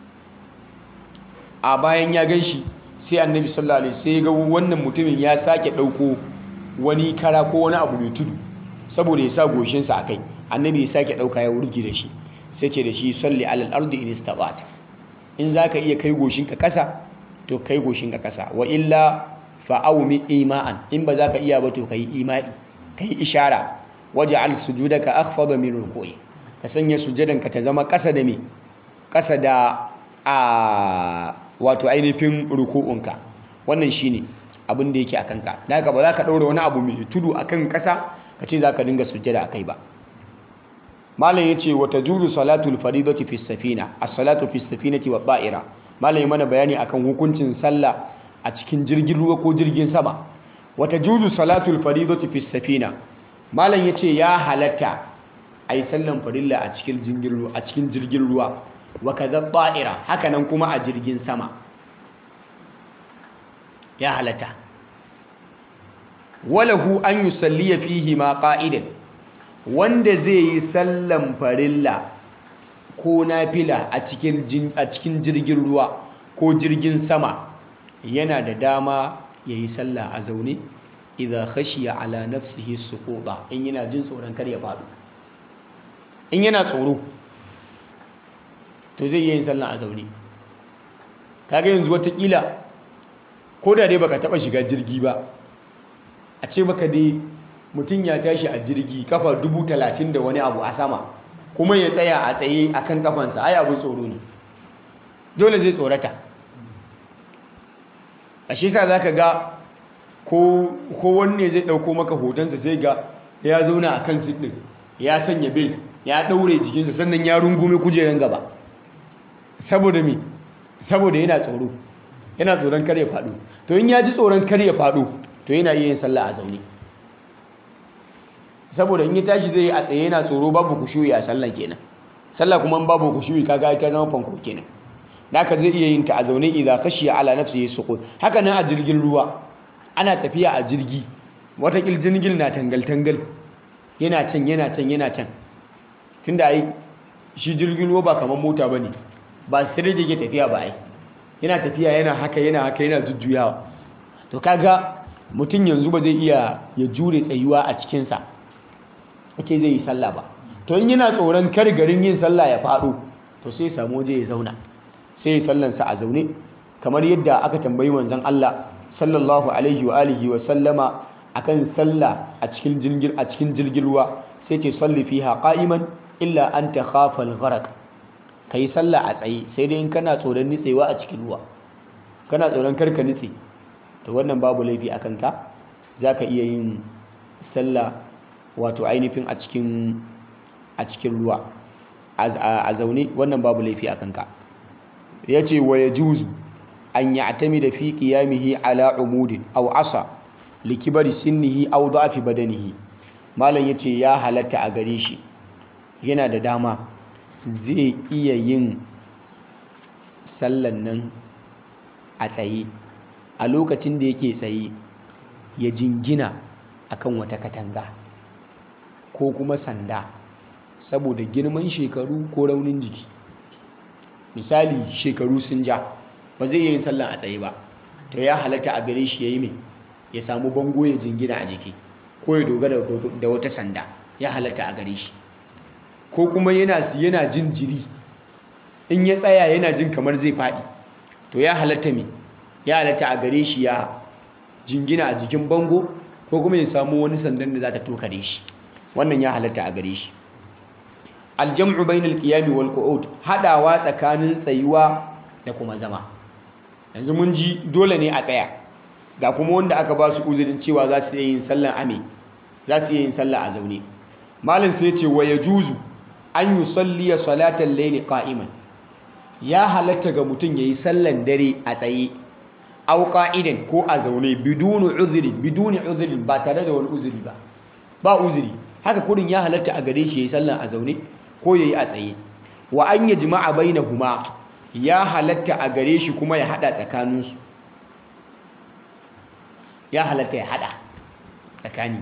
a bayan ya ganshi sai annabi sallallahu alaihi sai ya ga wannan mutumin ya sake dauko wani kara ko wani abu mai tudu saboda ya sa goshinsa akai annabi ya sake dauka ya wurgi da shi sai ce da shi salli alal ardi in istata'ta in zaka iya kai goshinka kasa to kai goshinka kasa wa illa fa'aumi ima'an in ba zaka iya ba to kai ima'i kai ishara waj'al sujudaka akhfada min ruku'i ka sanya sujudanka ta zama kasa da me kasa da a wato ainihin ruku'unka wannan shine abin da yake akan ka daga ba za ka daura wani abu mai tudu akan kasa ka ce za ka dinga sujjada akai ba malam yace wa tajuzu salatul faridati fi safina as-salatu fi safinati wa ba'ira malam ya mana bayani akan hukuncin sallah a cikin jirgin ruwa ko jirgin sama wa tajuzu salatul faridati fi safina malam yace ya halatta ayi sallan farilla a cikin jirgin ruwa a cikin jirgin ruwa wa kadha ba'ira haka nan kuma a jirgin sama ya halatta walahu an yusalliya fihi ma qa'idan wanda zai yi sallan farilla ko nafila a cikin a cikin jirgin ruwa ko jirgin sama yana da dama yayi sallah a zaune idza khashiya ala nafsihi suquta in yana jin tsoron kar ya faɗo in yana tsoro to zai yi yin sallah a zaune kaga yanzu watakila ko da dai baka taba shiga jirgi ba a ce maka dai mutum ya tashi a jirgi kafa dubu talatin da wani abu a sama kuma ya tsaya a tsaye a kan kafansa ai abin tsoro ne dole zai tsorata a shi sa za ka ga ko wanne zai ɗauko maka hotonsa sai ga ya zauna a kan siɗin ya sanya bil ya ɗaure jikinsa sannan ya rungume kujeran gaba saboda me saboda yana tsoro yana tsoron kar ya faɗo to in ya ji tsoron kar ya faɗo to yana iya yin sallah a zaune saboda in ya tashi zai yi a tsaye yana tsoro babu kushuyi a sallah kenan sallah kuma babu kushuyi kaga ta zama fanko kenan naka zai iya yin ta a zaune idza khashiya ala nafsihi suqut haka nan a jirgin ruwa ana tafiya a jirgi wata jirgin na tangal tangal yana can yana can yana can tunda ai shi jirgin ruwa ba kamar mota bane ba sai da yake tafiya ba ai yana tafiya yana haka yana haka yana jujjuyawa to kaga mutum yanzu ba zai iya ya jure tsayuwa a cikinsa ake zai yi sallah ba to in yana tsoron kar garin yin sallah ya faɗo to sai samu waje ya zauna sai ya sallansa a zaune kamar yadda aka tambayi manzon Allah sallallahu alaihi wa alihi wa sallama akan sallah a cikin jirgin a cikin jirgin ruwa sai ce salli fiha qa'iman illa an takhafa al-gharq kai sallah a tsaye sai dai in kana tsoron nitsewa a cikin ruwa kana tsoron karka nitse to wannan babu laifi akan ka zaka iya yin sallah wato ainihin a cikin a cikin ruwa a zaune wannan babu laifi akan ka yace wa yajuzu an ya'tamida fi qiyamihi ala umudin aw asa likibari sinnihi aw da'fi badanihi malam yace ya halatta a gare shi yana da dama zai iya yin sallan nan a tsaye a lokacin da yake tsaye ya jingina akan wata katanga ko kuma sanda saboda girman shekaru ko raunin jiki misali shekaru sun ja ba zai yi sallan a tsaye ba to ya halatta a gare shi ya yi mai ya samu bango ya jingina a jiki ko ya dogara da wata sanda ya halatta a gare shi ko kuma yana yana jin jiri in ya tsaya yana jin kamar zai faɗi to ya halatta mai ya halatta a gare shi ya jingina a jikin bango ko kuma ya samu wani sandan da za ta tokare shi wannan ya halatta a gare shi aljam'u bainal qiyami wal qu'ud hadawa tsakanin tsayuwa da kuma zama yanzu mun ji dole ne a tsaya ga kuma wanda aka ba su uzurin cewa za su iya yin sallan ame za su iya yin sallah a zaune malin sai ce wa yajuzu an yusalliya salatan layli qa'iman ya halatta ga mutum yayi sallan dare a tsaye aw qa'idan ko a zaune bidunu uzuri biduni uzuri ba tare da wani uzuri ba ba uzuri haka kurin ya halatta a gare shi yayi sallan a zaune ko yayi a tsaye wa an yajma'a bainahuma ya halatta a gare shi kuma ya hada tsakaninsu ya halatta ya hada tsakani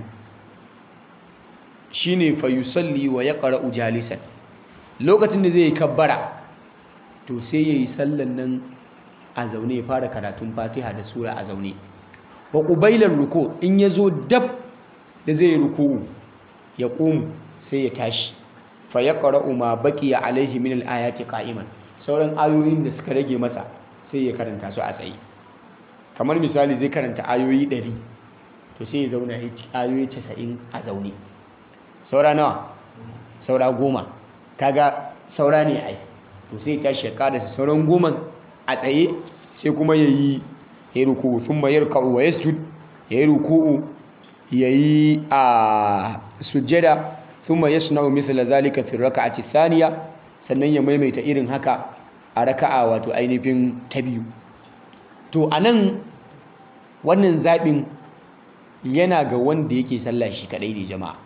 shine fa yusalli wa yaqra'u jalisan lokacin da zai kabbara to sai yayi sallan nan a zaune ya fara karatun Fatiha da sura a zaune wa qubailar ruku in yazo dab da zai yi ruku'u ya qumu sai ya tashi fa yaqra'u ma baqiya alaihi min al-ayati qa'iman sauran ayoyin da suka rage masa sai ya karanta su a tsaye kamar misali zai karanta ayoyi 100 to sai ya zauna ya ci ayoyi 90 a zaune saura nawa saura goma kaga saura ne ai to sai ya tashi ya karasa sauran goma a tsaye sai kuma ya yi ya yi ruku'u thumma yarka'u wa yasjud ya yi ruku'u ya yi a sujjada thumma yasna'u mithla zalika fi raka'ati thaniya sannan ya maimaita irin haka a raka'a wato ainihin ta biyu to anan wannan zaɓin yana ga wanda yake sallah shi kaɗai ne jama'a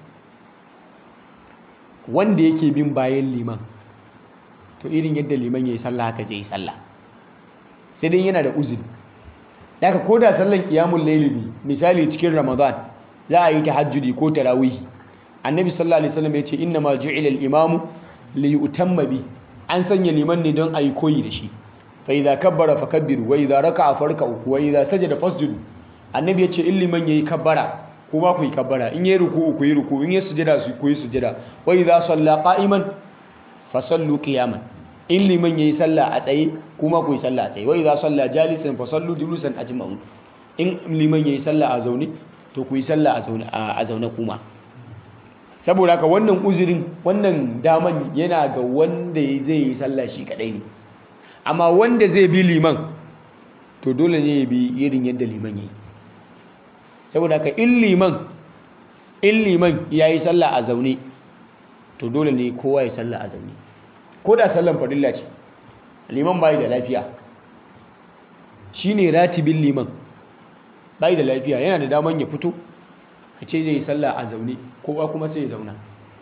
wanda yake bin bayan liman to irin yadda liman ya yi sallah haka zai yi sallah sai dai yana da uzuri daga ko da sallan kiyamun laili misali cikin ramadan za a yi tahajjudi ko tarawihi annabi sallallahu alaihi wasallam ya ce inna ma ju'ila al-imamu li yutamma bi an sanya liman ne don ayi koyi da shi fa idza kabbara fakabbiru wa idza raka'a farka'u wa idza sajada fasjudu annabi yace in liman yayi kabbara kuma ku yi kabbara in yayi ruku'u ku yi ruku'u in yayi sujada su ku yi sujada wa idza salla qa'iman fa sallu qiyaman in liman yayi sallah a tsaye kuma ku yi sallah a tsaye wa idza salla jalisan fa sallu julusan ajma'un in liman yayi sallah a zaune to ku yi sallah a zaune a zaune kuma saboda haka wannan uzurin wannan daman yana ga wanda zai yi sallah shi kadai ne amma wanda zai bi liman to dole ne ya bi irin yadda liman yi saboda haka in liman in liman ya yi sallah a zaune to dole ne kowa ya sallah a zaune ko da sallan farilla ce liman bai da lafiya shi ne ratibin liman bai da lafiya yana da daman ya fito ka ce zai yi sallah a zaune kowa kuma sai ya zauna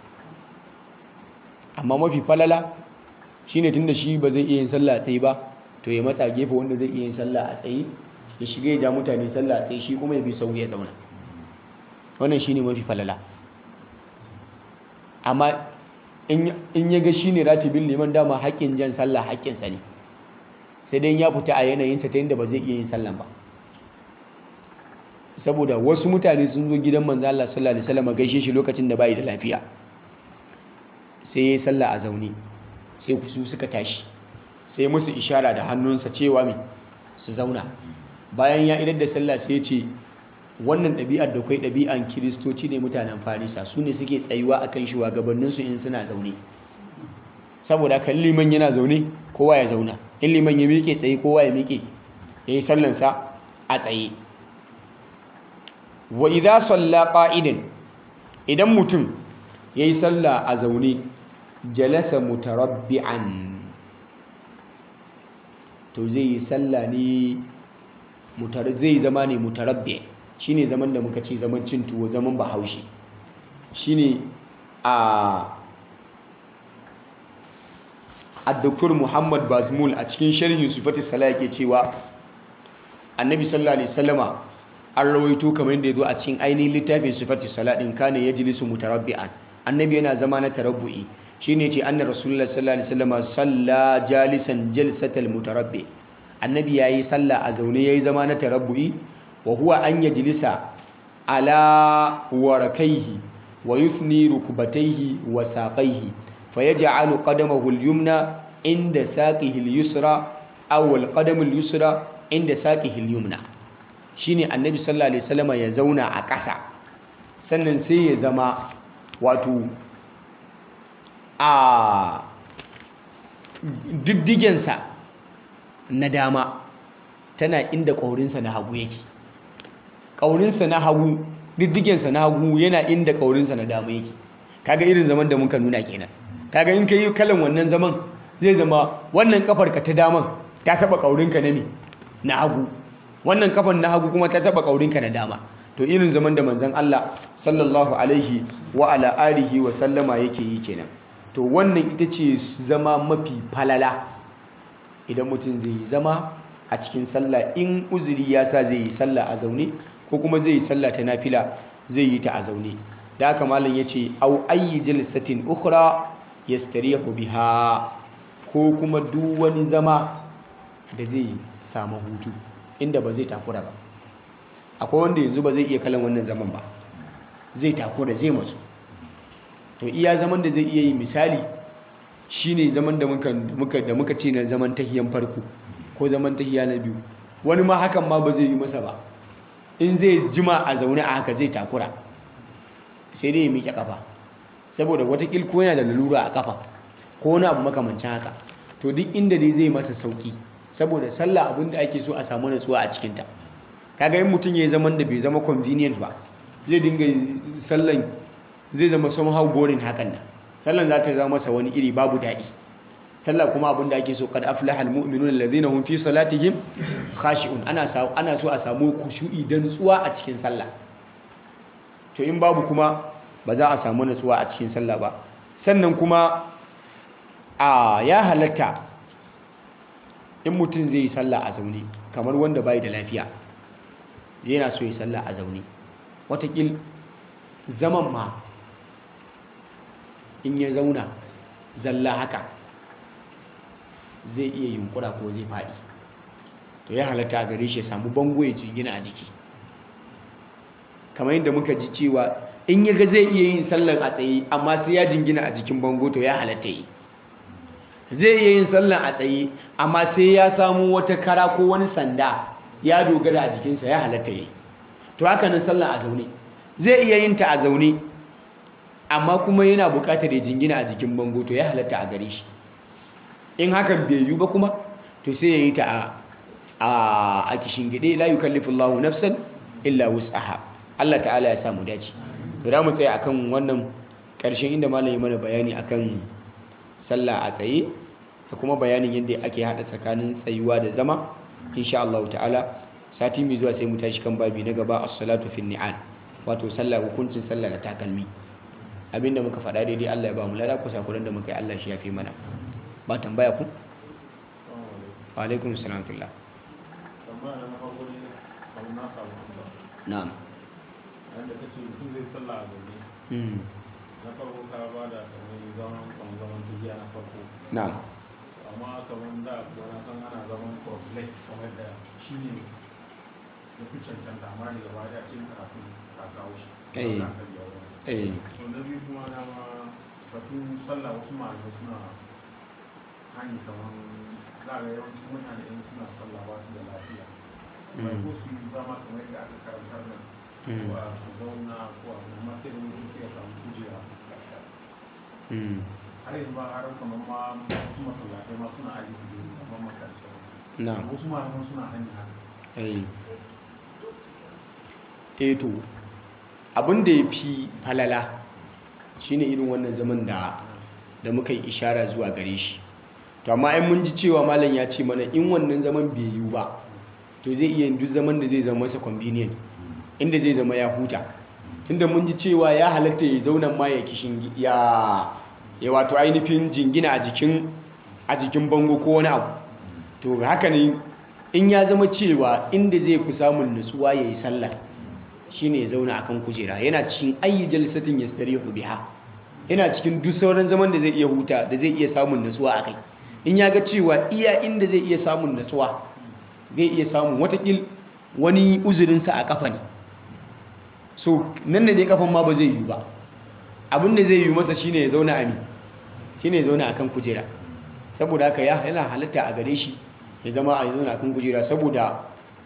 amma mafi falala shine tunda shi ba zai iya yin sallah a tsaye ba to ya matsa gefe wanda zai iya yin sallah a tsaye ya shiga ya ja mutane sallah a tsaye shi kuma ya bi sau ya zauna wannan shine mafi falala amma in ya ga shine ratibin liman dama haƙƙin jan sallah haƙƙinsa ne sai dai ya fita a yanayinsa ta yadda ba zai iya yin sallan ba saboda wasu mutane sun zo gidan manzo Allah sallallahu alaihi wasallam gaishe shi lokacin da bai da lafiya sai ya yi sallah a zaune sai su suka tashi sai musu ishara da hannunsa cewa mai su zauna bayan ya idar da sallah sai ya ce wannan ɗabi'ar da kwai ɗabi'an kiristoci ne mutanen farisa su ne suke tsayuwa a kan shugabanninsu in suna zaune saboda kan liman yana zaune kowa ya zauna in liman ya miƙe tsaye kowa ya miƙe ya yi sallansa a tsaye wa idza salla qa'idan idan mutum yayi sallah a zaune jalasa mutarabbi'an to zai yi sallah ne zai zama ne mutarabbi shine zaman da muka ce zaman cin tuwo zaman bahaushe shine a Dr. Muhammad Bazmul a cikin sharhin sifati sala yake cewa annabi sallallahu alaihi wasallama an rawaito kamar yadda ya zo a cikin ainihin littafin sifati sala din kana yajlisu mutarabbi'an annabi yana zama na tarabbu'i shine ce anna rasulullah sallallahu alaihi wasallam salla jalisan jalsatal mutarabbi annabi yayi sallah a zaune yayi zama na tarabbu'i wa huwa an yajlisa ala warakaihi wa yuthni rukbatayhi wa saqaihi fayaj'alu qadamahu al-yumna inda saqihi al-yusra aw al-qadamu al-yusra inda saqihi al-yumna shine annabi sallallahu alaihi wasallam ya zauna a ƙasa sannan sai ya zama wato a diddigensa na dama tana inda ƙaurinsa na hagu yake ƙaurinsa na hagu diddigensa na hagu yana inda ƙaurinsa na dama yake kaga irin zaman da muka nuna kenan kaga in ka yi kalan wannan zaman zai zama wannan kafarka ta daman ta taɓa ƙaurinka na me na hagu wannan kafan na hagu kuma ta taɓa ƙaurinka na dama to irin zaman da manzon Allah sallallahu alaihi wa ala alihi wa sallama yake yi kenan to wannan ita ce zama mafi falala idan mutum zai yi zama a cikin sallah in uzuri ya sa zai yi sallah a zaune ko kuma zai yi sallah ta nafila zai yi ta a zaune da haka malam ya ce au ayyi jalsatin ukhra yastarihu biha ko kuma duk wani zama da zai samu hutu inda ba zai takura ba akwai wanda yanzu ba zai iya kalan wannan zaman ba zai takura zai masu to iya zaman da zai iya yi misali shine zaman da muka muka da muka ce na zaman tahiyan farko ko zaman tahiya na biyu wani ma hakan ma ba zai yi masa ba in zai jima a zaune a haka zai takura sai dai ya miƙe kafa saboda watakil ko yana da lalura a kafa ko wani abu makamancin haka to duk inda dai zai masa sauki saboda sallah abin da ake so a samu natsuwa a cikinta kaga yin mutum ya yi zaman da bai zama convenient ba zai dinga sallan zai zama somehow boring hakan nan sallan za ta zama masa wani iri babu daɗi sallah kuma abin da ake so kad aflaha almu'minuna alladhina hum fi salatihim khashi'un ana ana so a samu kushu'i da nutsuwa a cikin sallah to in babu kuma ba za a samu nutsuwa a cikin sallah ba sannan kuma a ya halatta in mutum zai yi sallah a zaune kamar wanda bai da lafiya yana so yi sallah a zaune watakil zaman ma in ya zauna zalla haka zai iya yunkura ko zai faɗi to ya halatta a gare shi ya samu bango ya jingina a jiki kamar yadda muka ji cewa in ya ga zai iya yin sallan a tsaye amma sai ya jingina a jikin bango to ya halatta yi zai iya yin sallan a tsaye amma sai ya samu wata kara ko wani sanda ya dogara a jikinsa ya halatta yi to haka nan sallan a zaune zai iya yin ta a zaune amma kuma yana buƙatar ya jingina a jikin bango to ya halatta a gare shi in hakan bai yiwu ba kuma to sai ya yi ta a a kishin gide la yukallifu Allahu nafsan illa wus'aha Allah ta'ala ya samu dace to da mu tsaya akan wannan ƙarshen inda malam ya mana bayani akan sallah a tsaye da kuma bayanin yadda ake hada tsakanin tsayuwa da zama insha Allah ta'ala sati mai zuwa sai mu tashi kan babi na gaba as-salatu fi ni'al wato sallah hukuncin sallah da takalmi abinda muka faɗa daidai Allah ya ba mu lada kusa kuran da muka yi Allah shi ya fi mana ba tambaya ku wa alaikum salam fillah na'am wanda ka ce mutum zai sallah a zaune mm na farko ka ba da kamar zaman kan zaman tafiya na farko na'am amma kamar da wani san ana zaman cross-leg kamar da shi ne ya fi cancanta amma daga baya da cikin karatu ka kawo shi Eh. Za ka biya wani. eh to na biyu kuma na ma batun sallah wasu malamai suna hani kamar za a ga yawancin mutane in suna sallah ba su da lafiya mai Mm. ko su yi zama kamar yadda aka karantar nan Mm. ko a su zauna ko a amma sai da mutum sai ya samu kujera mm har yanzu ba har kamar ma wasu masallatai ma suna aji kujeru kamar makarantar na'am wasu malaman suna hani haka eh eh to abin da ya fi falala shine irin wannan zaman da da muka yi ishara zuwa gare shi to amma ai mun ji cewa malam ya ce mana in wannan zaman bai yiwu ba to zai iya yin duk zaman da zai zama masa convenient inda zai zama ya huta tunda mun ji cewa ya halatta ya zauna ma ya kishin ya ya wato ainihin jingina a jikin a jikin bango ko wani abu to haka ne in ya zama cewa inda zai fi samun nutsuwa ya yi sallah shine ya zauna akan kujera yana cikin ayi jalsatin yastarihu biha yana cikin duk sauran zaman da zai iya huta da zai iya samun nutsuwa akai in ya ga cewa iya inda zai iya samun nutsuwa zai iya samun watakil wani uzurinsa a kafa ne so nan da dai kafan ma ba zai yi ba abin da zai yi masa shine ya zauna a mi shine ya zauna akan kujera saboda haka ya yana halatta a gare shi ya zama a zauna akan kujera saboda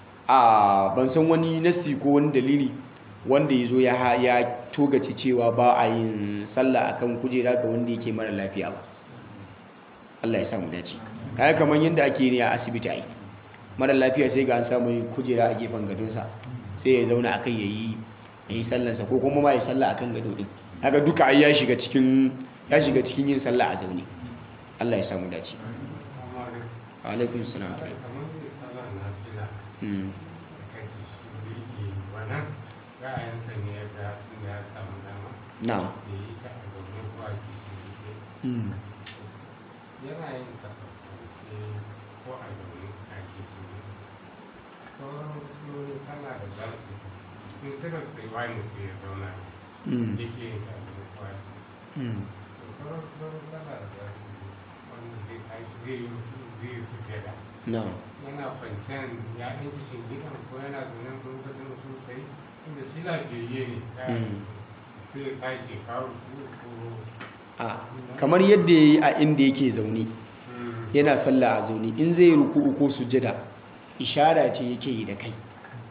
a ban san wani nassi ko wani dalili wanda ya zo ya ya togace cewa ba a yin sallah akan kujera ga wanda yake mara lafiya ba Allah ya samu dace kaga kamar yadda ake ne a asibiti ai mara lafiya sai ga an samu kujera a gefen gadonsa sai ya zauna akai yayi yayi sallansa ko kuma ma ya sallah akan gado din haka duka ai ya shiga cikin ya shiga cikin yin sallah a zaune Allah ya samu dace amma da wa alaikum salam kamar da sallar na fila mm da kake shi da yake wannan ra'ayinsa ne ya ga tun da ya samu dama na'am da yi ta a zaune ko a kishi mm yana yin kasance ko a zaune a kishi sauran sunonin sallah da za su in suka tsayuwa mutum ya zauna mm yake yin ta a zaune ko a kishi mm sauran sunonin sallah da za su wanda zai tashi zai yi zai yi sujada na'am yana kwanciyar ya ɗan kishin gidan ko yana zaune ko lokacin da sun sai inda shi lafiyayye ne ya Mm. sai ya tashi kawo su ko a kamar yadda yayi a inda yake zaune yana sallah a zaune in zai ruku'u ko sujada ishara ce yake yi da kai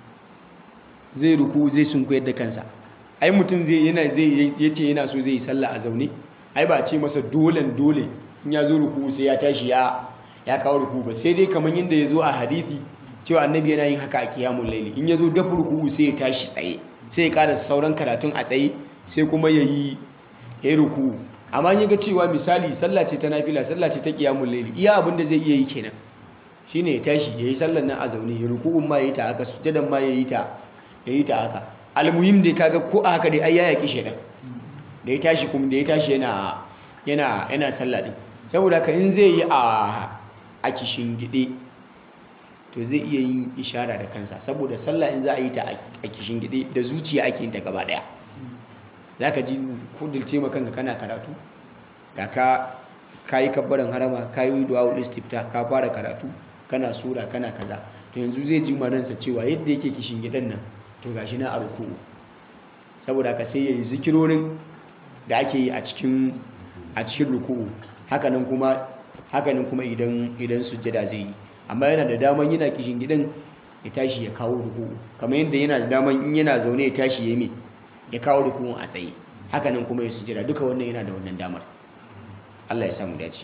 zai ruku zai sunkuyar da kansa ai mutum zai yana zai yace yana so zai yi sallah a zaune ai ba ce masa dolen dole in ya zo ruku sai ya tashi ya ya kawo ruku ba sai dai kamar yadda ya zo a hadisi cewa annabi yana yin haka a kiyamun laili in ya zo dafa ruku sai ya tashi tsaye sai ya ƙara sauran karatun a tsaye sai kuma ya yi ya yi ruku amma in ya ga cewa misali sallah ce ta nafila sallah ce ta kiyamun laili iya abin da zai iya yi kenan shine ya tashi ya yi sallar nan a zaune ya ruku'un ma ya yi ta haka sujadan ma ya yi ta ya yi ta haka almuhim dai kaga ko a haka dai ai ya yaki shedan da ya tashi kuma da ya tashi yana yana yana sallah din saboda haka in zai yi a a kishin gide to zai iya yin ishara da kansa saboda sallah in za a yi ta a kishin gide da zuciya ake yin ta gaba daya zaka ji kudurce ma kanka kana karatu ga ka kayi kabbaran harama kayi du'a istifta ka fara karatu kana sura kana kaza to yanzu zai ji ransa cewa yadda yake kishin gidan nan to gashi na a ruku'u saboda ka sai yayi zikirorin da ake yi a cikin a cikin ruku'u hakanan kuma hakanan kuma idan idan sujjada zai yi amma yana da daman yana kishin gidan ya tashi ya kawo ruku'u kamar yadda yana da daman in yana zaune ya tashi ya yi ya kawo ruku'un a tsaye hakanan kuma ya sujjada duka wannan yana da wannan damar Allah ya samu dace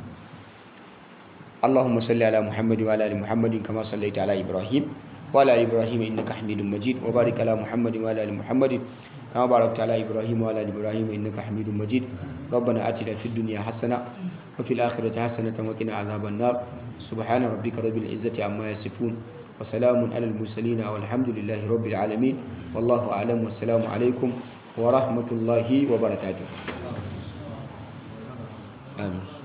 اللهم صل على محمد وعلى ال محمد كما صليت على ابراهيم وعلى ال ابراهيم انك حميد مجيد وبارك على محمد وعلى ال محمد كما باركت على ابراهيم وعلى ال ابراهيم انك حميد مجيد ربنا اتنا في الدنيا حسنه وفي الاخره حسنه وقنا عذاب النار سبحان ربك رب العزه عما يصفون وسلام على المرسلين والحمد لله رب العالمين والله اعلم والسلام عليكم ورحمه الله وبركاته امين